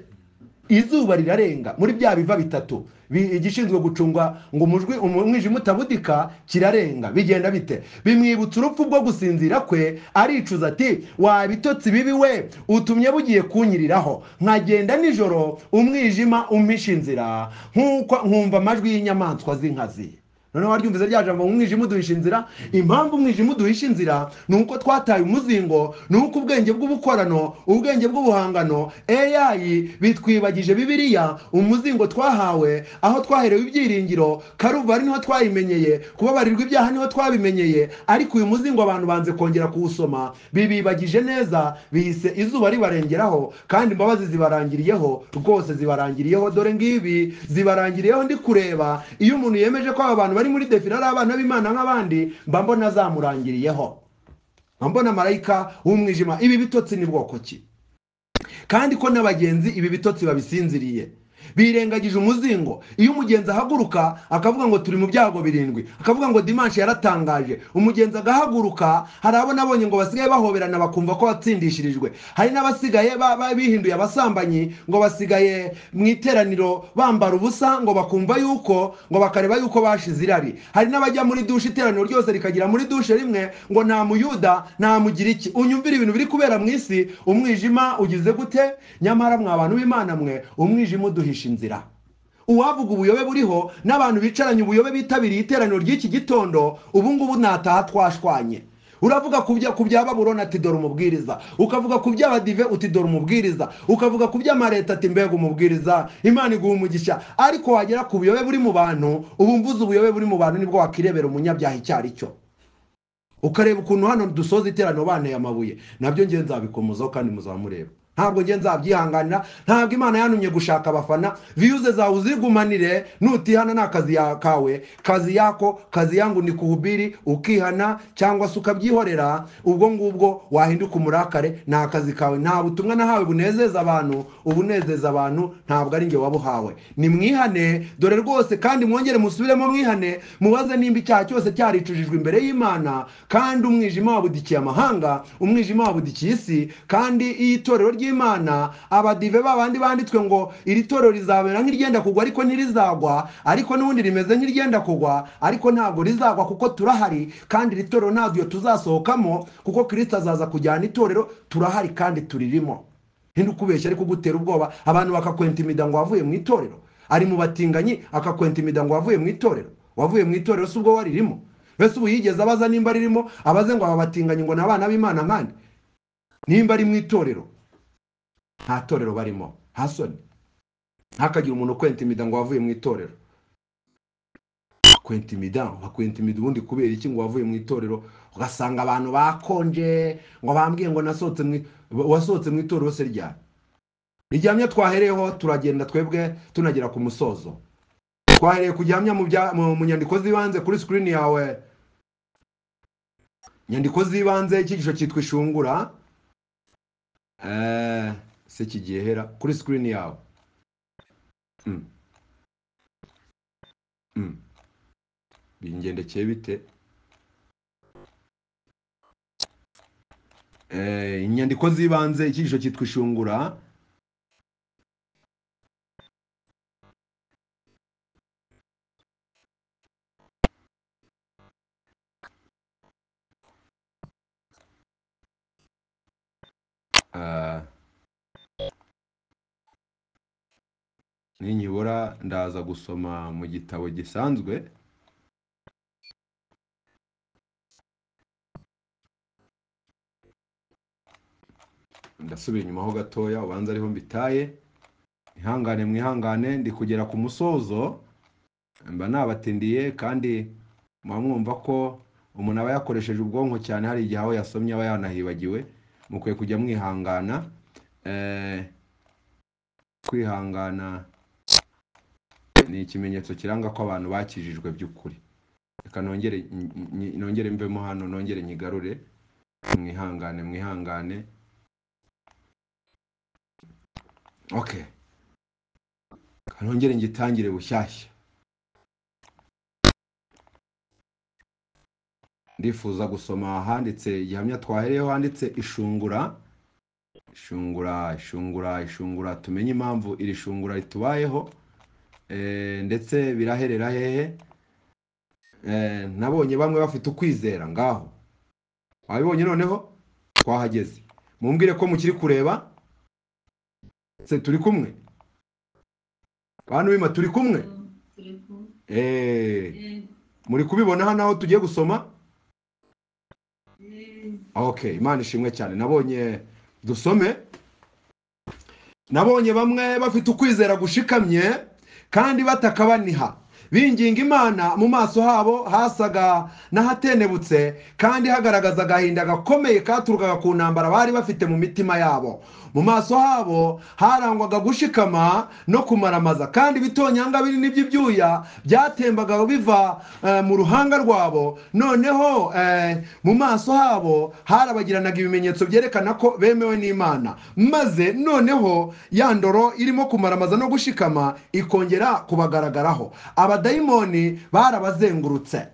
izuba rirarenga muri bya biva bitatu bi- igishinzwe gucungwa ngo umujwi umu- umwijima utabudika kirarenga bigenda bite bimwibutsa urupfu bwo gusinzira kwe aricuza ati wa bitotsi bibi we utumye bugiye kunyiriraho nkagenda nijoro umwijima umpisha inzira nk'uko nkumva amajwi y'inyamaswa z'inkazi noneho waryumvise rya jambo ngo umwijima uduhisha inzira impamvu umwijima uduhisha inzira ni uko twataye umuzingo ni uko ubwenge bw'ubukorano ubwenge bw'ubuhangano AI bitwibagije bibiliya umuzingo twahawe aho twaherewe ibyiringiro karuvari niho twayimenyeye kubabarirwa ibyaha niho twabimenyeye ariko uyu muzingo abantu banze kongera kuwusoma bibibagije neza bihise izuba ribarengeraho kandi imbabazi zibarangiriyeho rwose zibarangiriyeho dore ngibi zibarangiriyeho ndi kureba iyo umuntu yemeje ko aba bantu bari muri defile ari abana b'imana nk'abandi mba mbona zamurangiriyeho mba mbona marayika w'umwijima ibi bitotsi ni bwoko ki kandi ko n'abagenzi ibi bitotsi babisinziriye birengagije umuzingo iyo umugenzi ahaguruka akavuga ngo turi mu byago birindwi akavuga ngo dimanshi yaratangaje umugenzi agahaguruka hari abo nabonye ngo basigaye bahoberana bakumva ko batsindishirijwe hari n'abasigaye ba- ba- bihinduye abasambanyi ngo basigaye mu iteraniro bambara ubusa ngo bakumva yuko ngo bakareba yuko bashize irari hari n'abajya muri dushe iteraniro ryose rikagira muri dushe rimwe ngo nta muyuda nta mugiriki unyumvira ibintu biri kubera mu isi umwijima ugize gute nyamara mwa bantu b'imana mwe umwijima uduhisha inzira uwavuga ubuyobe buriho n'abantu bicaranye ubuyobe bitabiriye iteraniro ry'iki gitondo ubu ngubu nataha twashwanye uravuga ku bya- ku bya baburoni ati dore umubwiriza ukavuga ku by'abadive uti dore umubwiriza ukavuga ku by'amareta ati mbega umubwiriza imana iguha umugisha ariko wagera ku buyobe buri mu bantu ubu mvuze ubuyobe buri mu bantu nibwo wakirebera umunyabyaha icyo ari cyo ukareba ukuntu hano dusoza iteraniro banteye amabuye nabyo ngiye nzabikomozaho kandi muzamureba ntabwo ngiye nzabyihanganira ntabwo imana yantumye gushaka abafana viyuze zawe uzigumanire nutihana ni akazi ya- kawe kazi yako kazi yangu ni kuhubiri ukihana cyangwa se ukabyihorera ubwo ngubwo wahinduka umurakare ni akazi kawe nta butumwa nahawe bunezeza abantu ubunezeza abantu ntabwo ari nge wabuhawe ni mwihane dore rwose kandi mwongere musubiremo mwihane mubaze nimba icyaha cyose cyaricujijwe imbere y'imana kandi umwijima wabudikiye amahanga umwijima wabudikiye isi kandi iyo itorero ry'imana abadive babandi banditswe ngo iri torero rizabera nk'iryenda kugwa ariko ntirizagwa ariko n'ubundi rimeze nk'iryenda kugwa ariko ntabwo rizagwa kuko turahari kandi iri torero ntabwo iyo tuzasohokamo kuko kirisita azaza kujyana itorero turahari kandi turirimo ntinukubeshya ari kugutera ubwoba abantu bakakwenta imida ngo wavuye mu itorero ari mu batinganyi akakwenta imida ngo wavuye mu itorero wavuye mu itorero si ubwo waririmo mbese ubu yigeze abaza nimba ririmo abaze ngo aba batinganyi ngo ni abana b'imana nkandi nimba ari mu itorero nta torero barimo hasoni ntihakagire umuntu ukwenta imida ngo wavuye mu itorero akwenta imida akwenta imida ubundi kubera iki ngo wavuye mu itorero ugasanga abantu bakonje ngo bambwiye ngo nasohotse mu i- wasohotse mu itorero se ryari igihamya twahereyeho turagenda twebwe tunagera ku musozo twahereye ku gihamya mu bya- mu- mu nyandiko z'ibanze kuri sikirini yawe inyandiko z'ibanze icyigisho cyitwa ishungura Eh, se kigihera kuri sikirini yawe Mm. Mm. bingendekeye bite Eh, inyandiko z'ibanze icyigisho cyitwa ishungura Ah. ninyibura ndaza gusoma mu gitabo gisanzwe ndasubira inyuma ho gatoya ubanza ariho mbitaye ihangane mwihangane ndi kugera ku musozo mba nabatindiye kandi muba mwumva ko umuntu aba yakoresheje ubwonko cyane hari igihe aho yasomye aba yanahibagiwe mukwiye kujya mwihangana Eh, kwihangana ni ikimenyetso kiranga ko abantu bakijijwe by'ukuri reka nongere nyi- nyi- nongere mvemo hano nongere nyigarure mwihangane mwihangane okay Reka nongere ngitangire bushyashya ndifuza gusoma ahanditse gihamya twahereyeho handitse ishungura ishungura ishungura ishungura tumenye impamvu iri shungura ritubayeho Eh, ndetse biraherera hehe Eh, nabonye bamwe bafite ukwizera ngaho wabibonye noneho twahageze mumbwire ko mukiri kureba se turi kumwe bantu bima turi kumwe Eh, muri kubibona hano aho tugiye gusoma okay imana ishimwe cyane nabonye dusome nabonye bamwe bafite ukwizera gushikamye kandi batakabaniha binginga imana mu maso habo hasaga n'ahatenebutse kandi hagaragaza agahinda gakomeye katurukaga ku ntambara bari bafite mu mitima yabo mu maso habo harangwaga gushikama no kumaramaza kandi ibitonyanga binini by'ibyuya byatembaga biva eh, mu ruhanga rwabo noneho eh, mu maso habo harabagiranaga ibimenyetso byerekana ko bemewe n'imana maze noneho ya ndoro irimo kumaramaza no gushikama ikongera kubagaragaraho abadayimoni barabazengurutse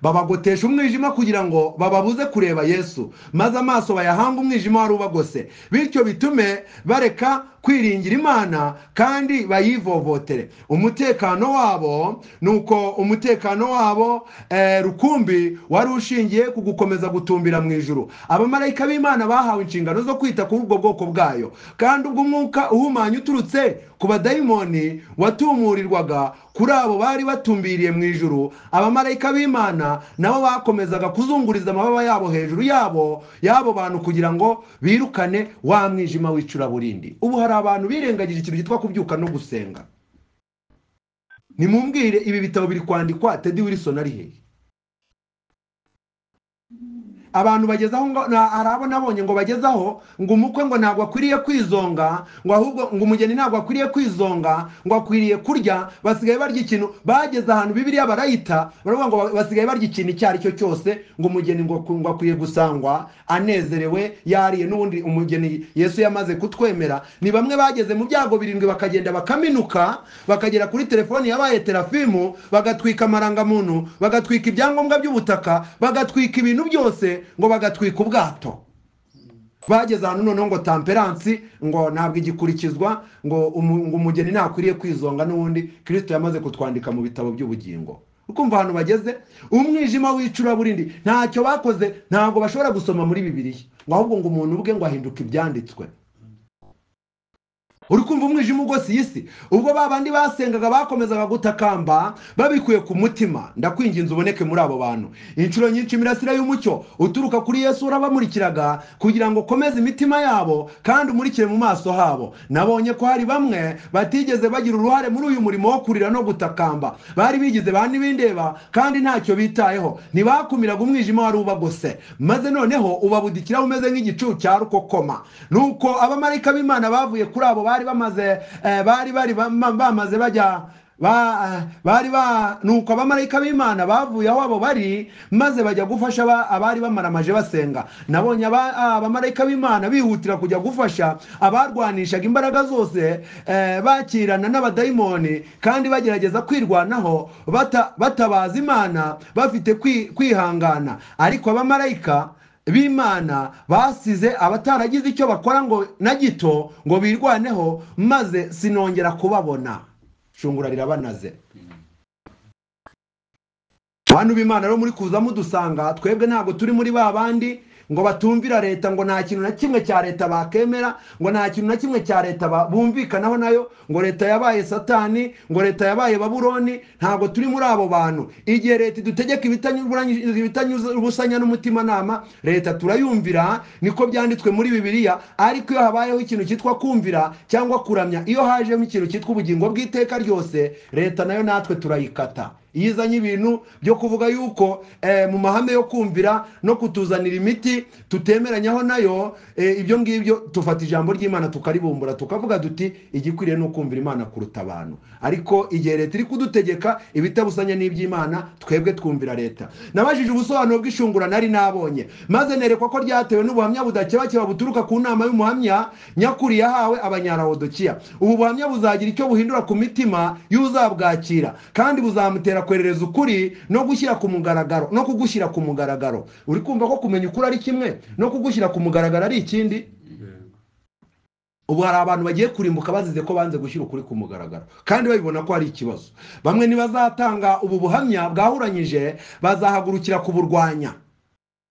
babagotesha umwijima kugira ngo bababuze kureba yesu maze amaso bayahanga umwijima wari ubagose bityo bitume bareka kwiringira imana kandi bayivovotere umutekano wabo ni uko umutekano wabo eh, rukumbi wari ushingiye ku gukomeza gutumbira mu ijuru abamarayika b'imana bahawe inshingano zo kwita kuri ubwo bwoko bwayo kandi ubwo umwuka uhumanya uturutse ku badayimoni watumurirwaga kuri abo bari batumbiriye mu ijuru abamarayika b'imana nabo bakomezaga kuzunguriza amababa yabo hejuru yabo y'abo bantu kugira ngo birukane wa mwijima w'icuraburindi ubu hari abantu birengagije ikintu cyitwa kubyuka no gusenga nimumbwire ibi bitabo biri kwandikwa tedi wilson ari hehe abantu bageze aho ngo na- hari abo nabonye ngo bagezaho ngo umukwe ngo ntabwo akwiriye kwizonga ngo ahubwo ngo umugeni ntabwo akwiriye kwizonga ngo akwiriye kurya basigaye barya ikintu bageze ahantu bibiriya barayita baravuga ngo ba- basigaye barya ikintu icyo ari cyo cyose ngo umugeni ngo ku- ngo akwiye gusangwa anezerewe yariye n'ubundi umugeni yesu yamaze kutwemera ni bamwe bageze mu byago birindwi bakagenda bakaminuka bakagera kuri telefoni yabaye terafimu bagatwika amarangamuntu bagatwika ibyangombwa by'ubutaka bagatwika ibintu byose ngo bagatwika ubwato bageze ahantu noneho ngo tamperansi ngo ntabwo igikurikizwa ngo umu- ngo umugeni ntakwiriye kwizonga n'ubundi kirisito yamaze kutwandika mu bitabo by'ubugingo ukumva ahantu bageze umwijima w'icuraburindi ntacyo bakoze ntabwo bashobora gusoma muri bibiliya ngo ahubwo ngo umuntu ubwe ngo ahinduke ibyanditswe uri kumva umwijima ugose iyi si ubwo ba bandi basengaga bakomezaga gutakamba babikuye ku mutima ndakwinginze uboneke muri abo bantu inshuro nyinshi imirasire y'umucyo uturuka kuri yesu urabamurikiraga kugira ngo ukomeze imitima yabo kandi umurikire mu maso habo nabonye ko hari bamwe batigeze bagira uruhare muri uyu murimo wo kurira no gutakamba bari bigize ba ntibindeba kandi ntacyo bitayeho ntibakumiraga umwijima wari ubagose maze noneho ubabudikiraho umeze nk'igicu cya rukokoma nuko abamarayika b'imana bavuye kuri abo bari bamaze eh, bari bari bama- bamaze bajya ba- bari ba nuko abamarayika b'imana bavuye aho abo bari maze bajya gufasha aba- abari bamaramaje basenga nabonye aba- abamarayika b'imana bihutira kujya gufasha abarwanishaga imbaraga zose eh, bakirana n'abadayimoni kandi bagerageza kwirwanaho bata- batabaza imana bafite kwi- kwihangana ariko abamarayika b'imana basize abataragize icyo bakora ngo na gito ngo birwaneho maze sinongera kubabona shungura rirabanaze bantu b'imana rero muri kuza mudusanga twebwe ntabwo turi muri ba bandi ngo batumvira leta ngo nta kintu na kimwe cya leta bakemera ngo nta kintu na kimwe cya leta ba- bumvikanaho nayo ngo leta yabaye satani ngo leta yabaye babuloni ntabwo turi muri abo bantu igihe leta idutegeka ibitanyuranye- ibitanyurusanya n'umutimanama leta turayumvira niko byanditswe muri bibiliya ariko iyo habayeho ikintu cyitwa kumvira cyangwa kuramya iyo hajemo ikintu cyitwa ubugingo bw'iteka ryose leta nayo natwe turayikata iyo izanye ibintu byo kuvuga yuko eh, mu mahame yo kumvira no kutuzanira imiti tutemeranyaho nayo eh, ibyo ngibyo tufata ijambo ry'imana tukaribumbura tukavuga tuti igikwiriye ni ukumvira imana kuruta abantu ariko igihe leta iri kudutegeka ibitabusanya n'iby'imana twebwe twumvira leta nabajije ubusobanuro bw'ishungura nari nabonye maze nerekwa ko ryatewe n'ubuhamya budakebakeba buturuka ku nama y'umuhamya nyakuri yahawe abanyarawodokiya ubu buhamya buzagira icyo buhindura ku mitima y'uzabwakira kandi buzamutera kwerereza ukuri no gushyira ku mugaragaro no kugushyira ku mugaragaro uri kumva ko kumenya ukuri ari kimwe no kugushyira ku mugaragaro ari ikindi ubu hari abantu bagiye kurimbuka bazize ko banze gushyira ukuri ku mugaragaro kandi babibona ko hari ikibazo bamwe ntibazatanga ubu buhamya bwahuranyije bazahagurukira kuburwanya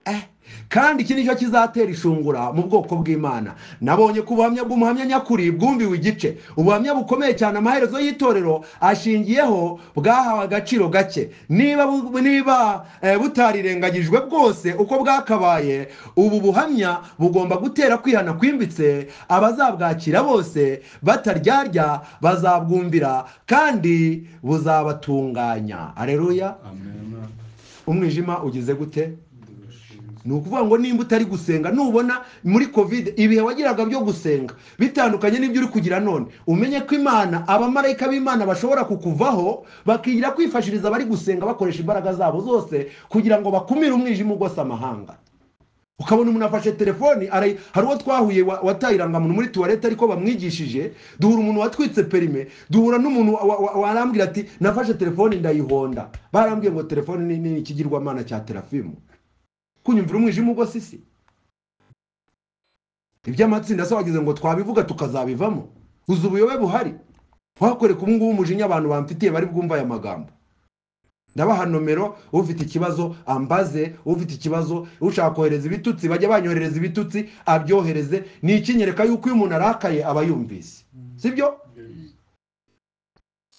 Eh, kandi iki nicyo kizatera ishungura mu bwoko bw'imana nabonye ko ubuhamya bw'umuhamya nyakuri bwumbiwe igice ubuhamya bukomeye cyane amaherezo y'itorero ashingiyeho bwahawe agaciro gake niba bu- niba eh, butarirengagijwe bwose uko bwakabaye ubu buhamya bugomba gutera kwihana kwimbitse abazabwakira bose bataryarya bazabwumvira kandi buzabatunganya areruya amen umwijima ugize gute ni ukuvuga ngo nimba utari gusenga nubona muri kovide ibihe wagiraga byo gusenga bitandukanye n'ibyo uri kugira none umenye ko imana abamarayika b'imana bashobora kukuvaho bakigira kwifashiriza abari gusenga bakoresha imbaraga zabo zose kugira ngo bakumire umwijima ugose amahanga ukabona umuntu afashe telefoni ari- hari uwo twahuye wa- wataye irangamuntu muri tuwarete ariko bamwigishije duhura umuntu watwitse perime duhura n'umuntu wa- wa- warambwira ati nafashe telefoni ndayihonda barambwiye ngo telefoni ni ni ikigirwamana cya terafimu kunyumvira umwijima ugwa sisi iby'amatsinda se wagize ngo twabivuga tukazabivamo uzi ubuyobe buhari wakoreka ubu ngubu umujinya abantu bamfitiye bari bwumva aya magambo ndabaha nomero ufite ikibazo ambaze ufite ikibazo ushaka kohereza ibitutsi bajya banyoherereza ibitutsi abyohereze ni ikinyereka yuko iyo umuntu arakaye aba yumvise sibyo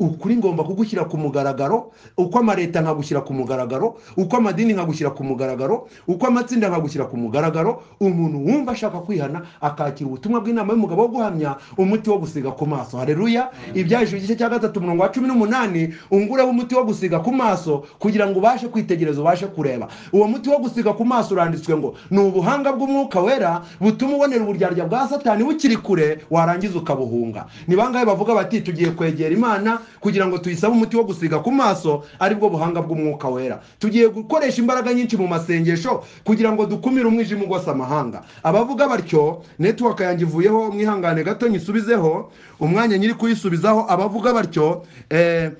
ukuri ngomba kugushyira ku mugaragaro uko amaleta nkagushyira ku mugaragaro uko amadini nkagushyira ku mugaragaro uko amatsinda nkagushyira ku mugaragaro umuntu wumva ashaka kwihana akakira ubutumwa bw'inama y'umugabo wo guhamya umuti wo gusiga ku maso hareruya ibyaje igice cya gatatu umurongo wa cumi n'umunani ungureho umuti wo gusiga ku maso kugira ngo ubashe kwitegereza ubashe kureba uwo muti wo gusiga ku maso uranditswe ngo ni ubuhanga bw'umwuka wera butuma ubonera uburyarya bwa satani bukiri kure warangiza ukabuhunga ni bangahe bavuga bati tugiye kwegera imana kugira ngo tuyisabe umuti wo gusiga ku maso aribwo buhanga bw'umwuka wera tugiye gukoresha imbaraga nyinshi mu masengesho kugira ngo dukumire umwijima ugose amahanga abavuga batyo netiwaka yanjye ivuyeho mwihangane gato nyisubizeho umwanya nyiri kuyisubizaho abavuga batyo eh,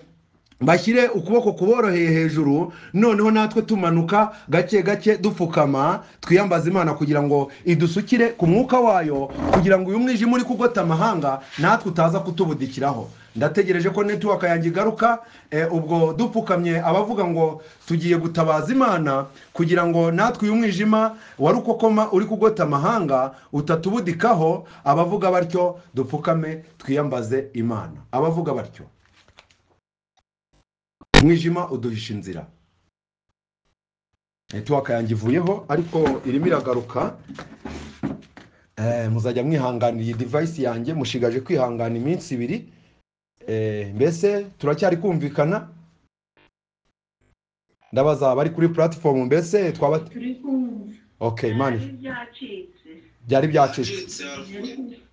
bashyire ukuboko kuboroheye hejuru noneho natwe tumanuka gake gake dupfukama twiyambaza imana kugira ngo idusukire ku mwuka wayo kugira ngo uyu mwijima uri kugota amahanga natwe utaza kutubudikiraho ndategereje ko netiwaka yanjye igaruka eh, ubwo dupfukamye abavuga ngo tugiye gutabaza imana kugira ngo natwe uyu mwijima wari ukokoma uri kugota amahanga utatubudikaho abavuga batyo dupfukame twiyambaze imana abavuga batyo umwijima uduhisha inzira netiwaka yanjye ivuyeho ariko irimo iragaruka Eh, muzajya mwihanganira iyi divayisi yanjye mushigaje kwihangana iminsi ibiri Eh, mbese turacyari kumvikana ndabaza abari kuri puratifomu mbese twaba ok imana byari byacitse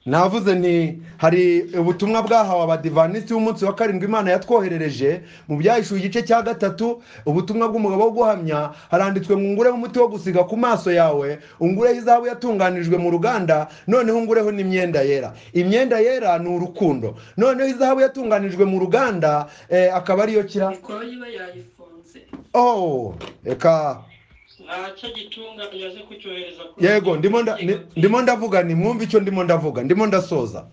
navuze nti hari ubutumwa bwahawe abadivanisi b'umunsi wa karindwi imana yatwoherereje mu byahishuye igice cya gatatu ubutumwa bw'umugabo wo guhamya haranditswe ngo ungureho umuti wo gusiga ku maso yawe ungureho izahabu yatunganijwe mu ruganda noneho ungureho n'imyenda yera imyenda yera ni urukundo noneho izahabu yatunganijwe mu ruganda eh, akaba ariyo kira mikoro yiba yayifunze oh reka ntacyo gitunga yaje kucyohereza ku yego ndimo nda- ni- ndimo ndavuga ni mwumve icyo ndimo ndavuga ndimo ndasoza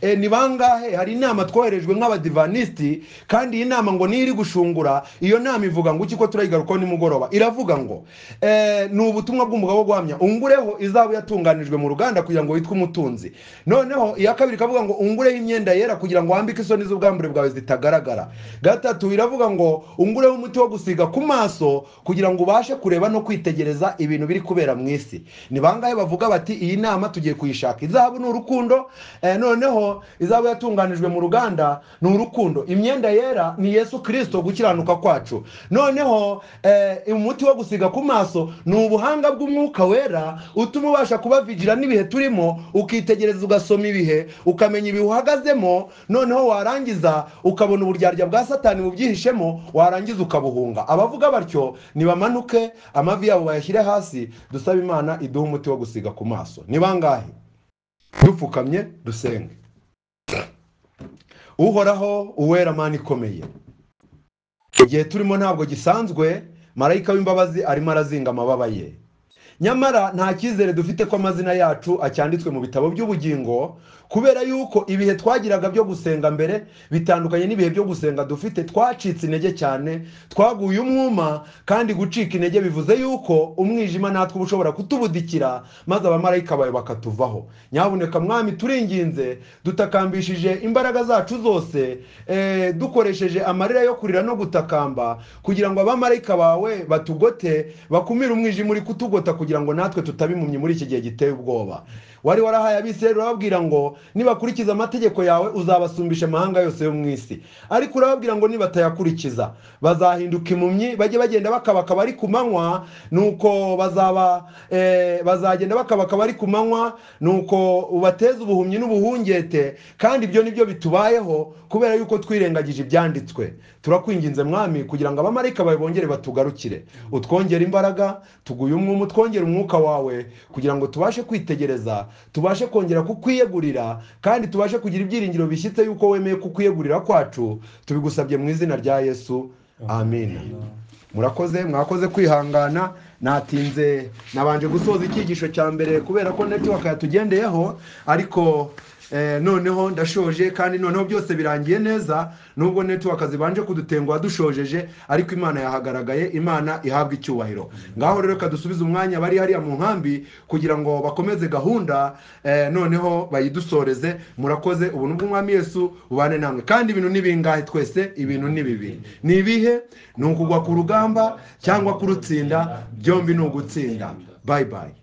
Eh, ni bangahe hari inama twoherejwe nk'abadivanisiti kandi iyi nama ngo niyo iri gushungura iyo nama ivuga ngo ukiko turayigarukaho nimugoroba iravuga ngo eh, ni ubutumwa bw'umugabo wo guhamya ungureho izabu yatunganijwe mu ruganda kugira ngo witwe umutunzi noneho iya kabiri ikavuga ngo ungureho imyenda yera kugira ngo wambike isoni z'ubwambure bwawe zitagaragara gatatu iravuga ngo ungureho umuti wo gusiga ku maso kugira ngo ubashe kureba no kwitegereza ibintu biri kubera mu isi ni bangahe bavuga bati iyi nama tugiye kuyishaka izahabu ni urukundo eh, noneho izahabu yatunganijwe mu ruganda ni urukundo imyenda yera ni yesu kirisito gukiranuka kwacu noneho eh, umuti wo gusiga ku maso ni ubuhanga bw'umwuka wera utuma ubasha kubavigira n'ibihe turimo ukitegereza ugasoma ibihe ukamenya ibihe uhagazemo noneho warangiza ukabona uburyarya bwa satani bubyihishemo warangiza ukabuhunga abavuga batyo nibamanuke amavi yabo bayashyire hasi dusabe imana iduhe umuti wo gusiga ku maso ni bangahe dupfukamye dusenge uhoraho uwera mani ikomeye igihe turimo ntabwo gisanzwe marayika w'imbabazi arimo arazinga amababa ye nyamara nta cyizere dufite ko amazina yacu acyanditswe mu bitabo by'ubugingo kubera yuko ibihe twagiraga byo gusenga mbere bitandukanye n'ibihe byo gusenga dufite twacitse intege cyane twaguye umwuma kandi gucika intege bivuze yuko umwijima natwe uba ushobora kutubudikira maze abamarayika bawe bakatuvaho nyabuneka mwami turinginze dutakambishije imbaraga zacu zose eh, dukoresheje amarira yo kurira no gutakamba kugira ngo abamarayika bawe batugote bakumire umwijima uri kutugota kugira ngo natwe tutabimpumyi muri iki gihe giteye ubwoba wari warahaye abisirayeli urababwira ngo nibakurikiza amategeko yawe uzabasumbisha amahanga yose yo mu isi ariko urababwira ngo nibatayakurikiza bazahinduka impumyi bajye bagenda bakabakaba ari ku manywa nuko bazaba eh, bazagenda bakabakaba ari ku manywa nuko ubateze ubuhumyi n'ubuhungete kandi ibyo nibyo bitubayeho kubera yuko twirengagije ibyanditswe turakwinginze mwami kugira ngo abamarayika bawe bongere batugarukire utwongere imbaraga tuguye umwuma utwongere umwuka wawe kugira ngo tubashe kwitegereza tubashe kongera kukwiyegurira kandi tubashe kugira ibyiringiro bishyitse yuko wemeye kukwiyegurira kwacu tubigusabye mu izina rya yesu amen murakoze mwakoze kwihangana natinze nabanje gusoza icyigisho cya mbere kubera ko netiwaka yatugendeyeho ariko eh, noneho ndashoje kandi noneho byose birangiye neza nubwo netiwaka zibanje kudutenguha dushojeje ariko imana yahagaragaye imana ihabwa icyubahiro ngaho rero reka dusubize umwanya bari hariya mu nkambi kugira ngo bakomeze gahunda eh, noneho bayidusoreze murakoze ubuntu bw'umwami yesu bubane namwe kandi ibintu ni bingahe twese ibintu ni bibiri ni ibihe ni ukugwa ku rugamba cyangwa kurutsinda byombi ni ugutsinda bayi bayi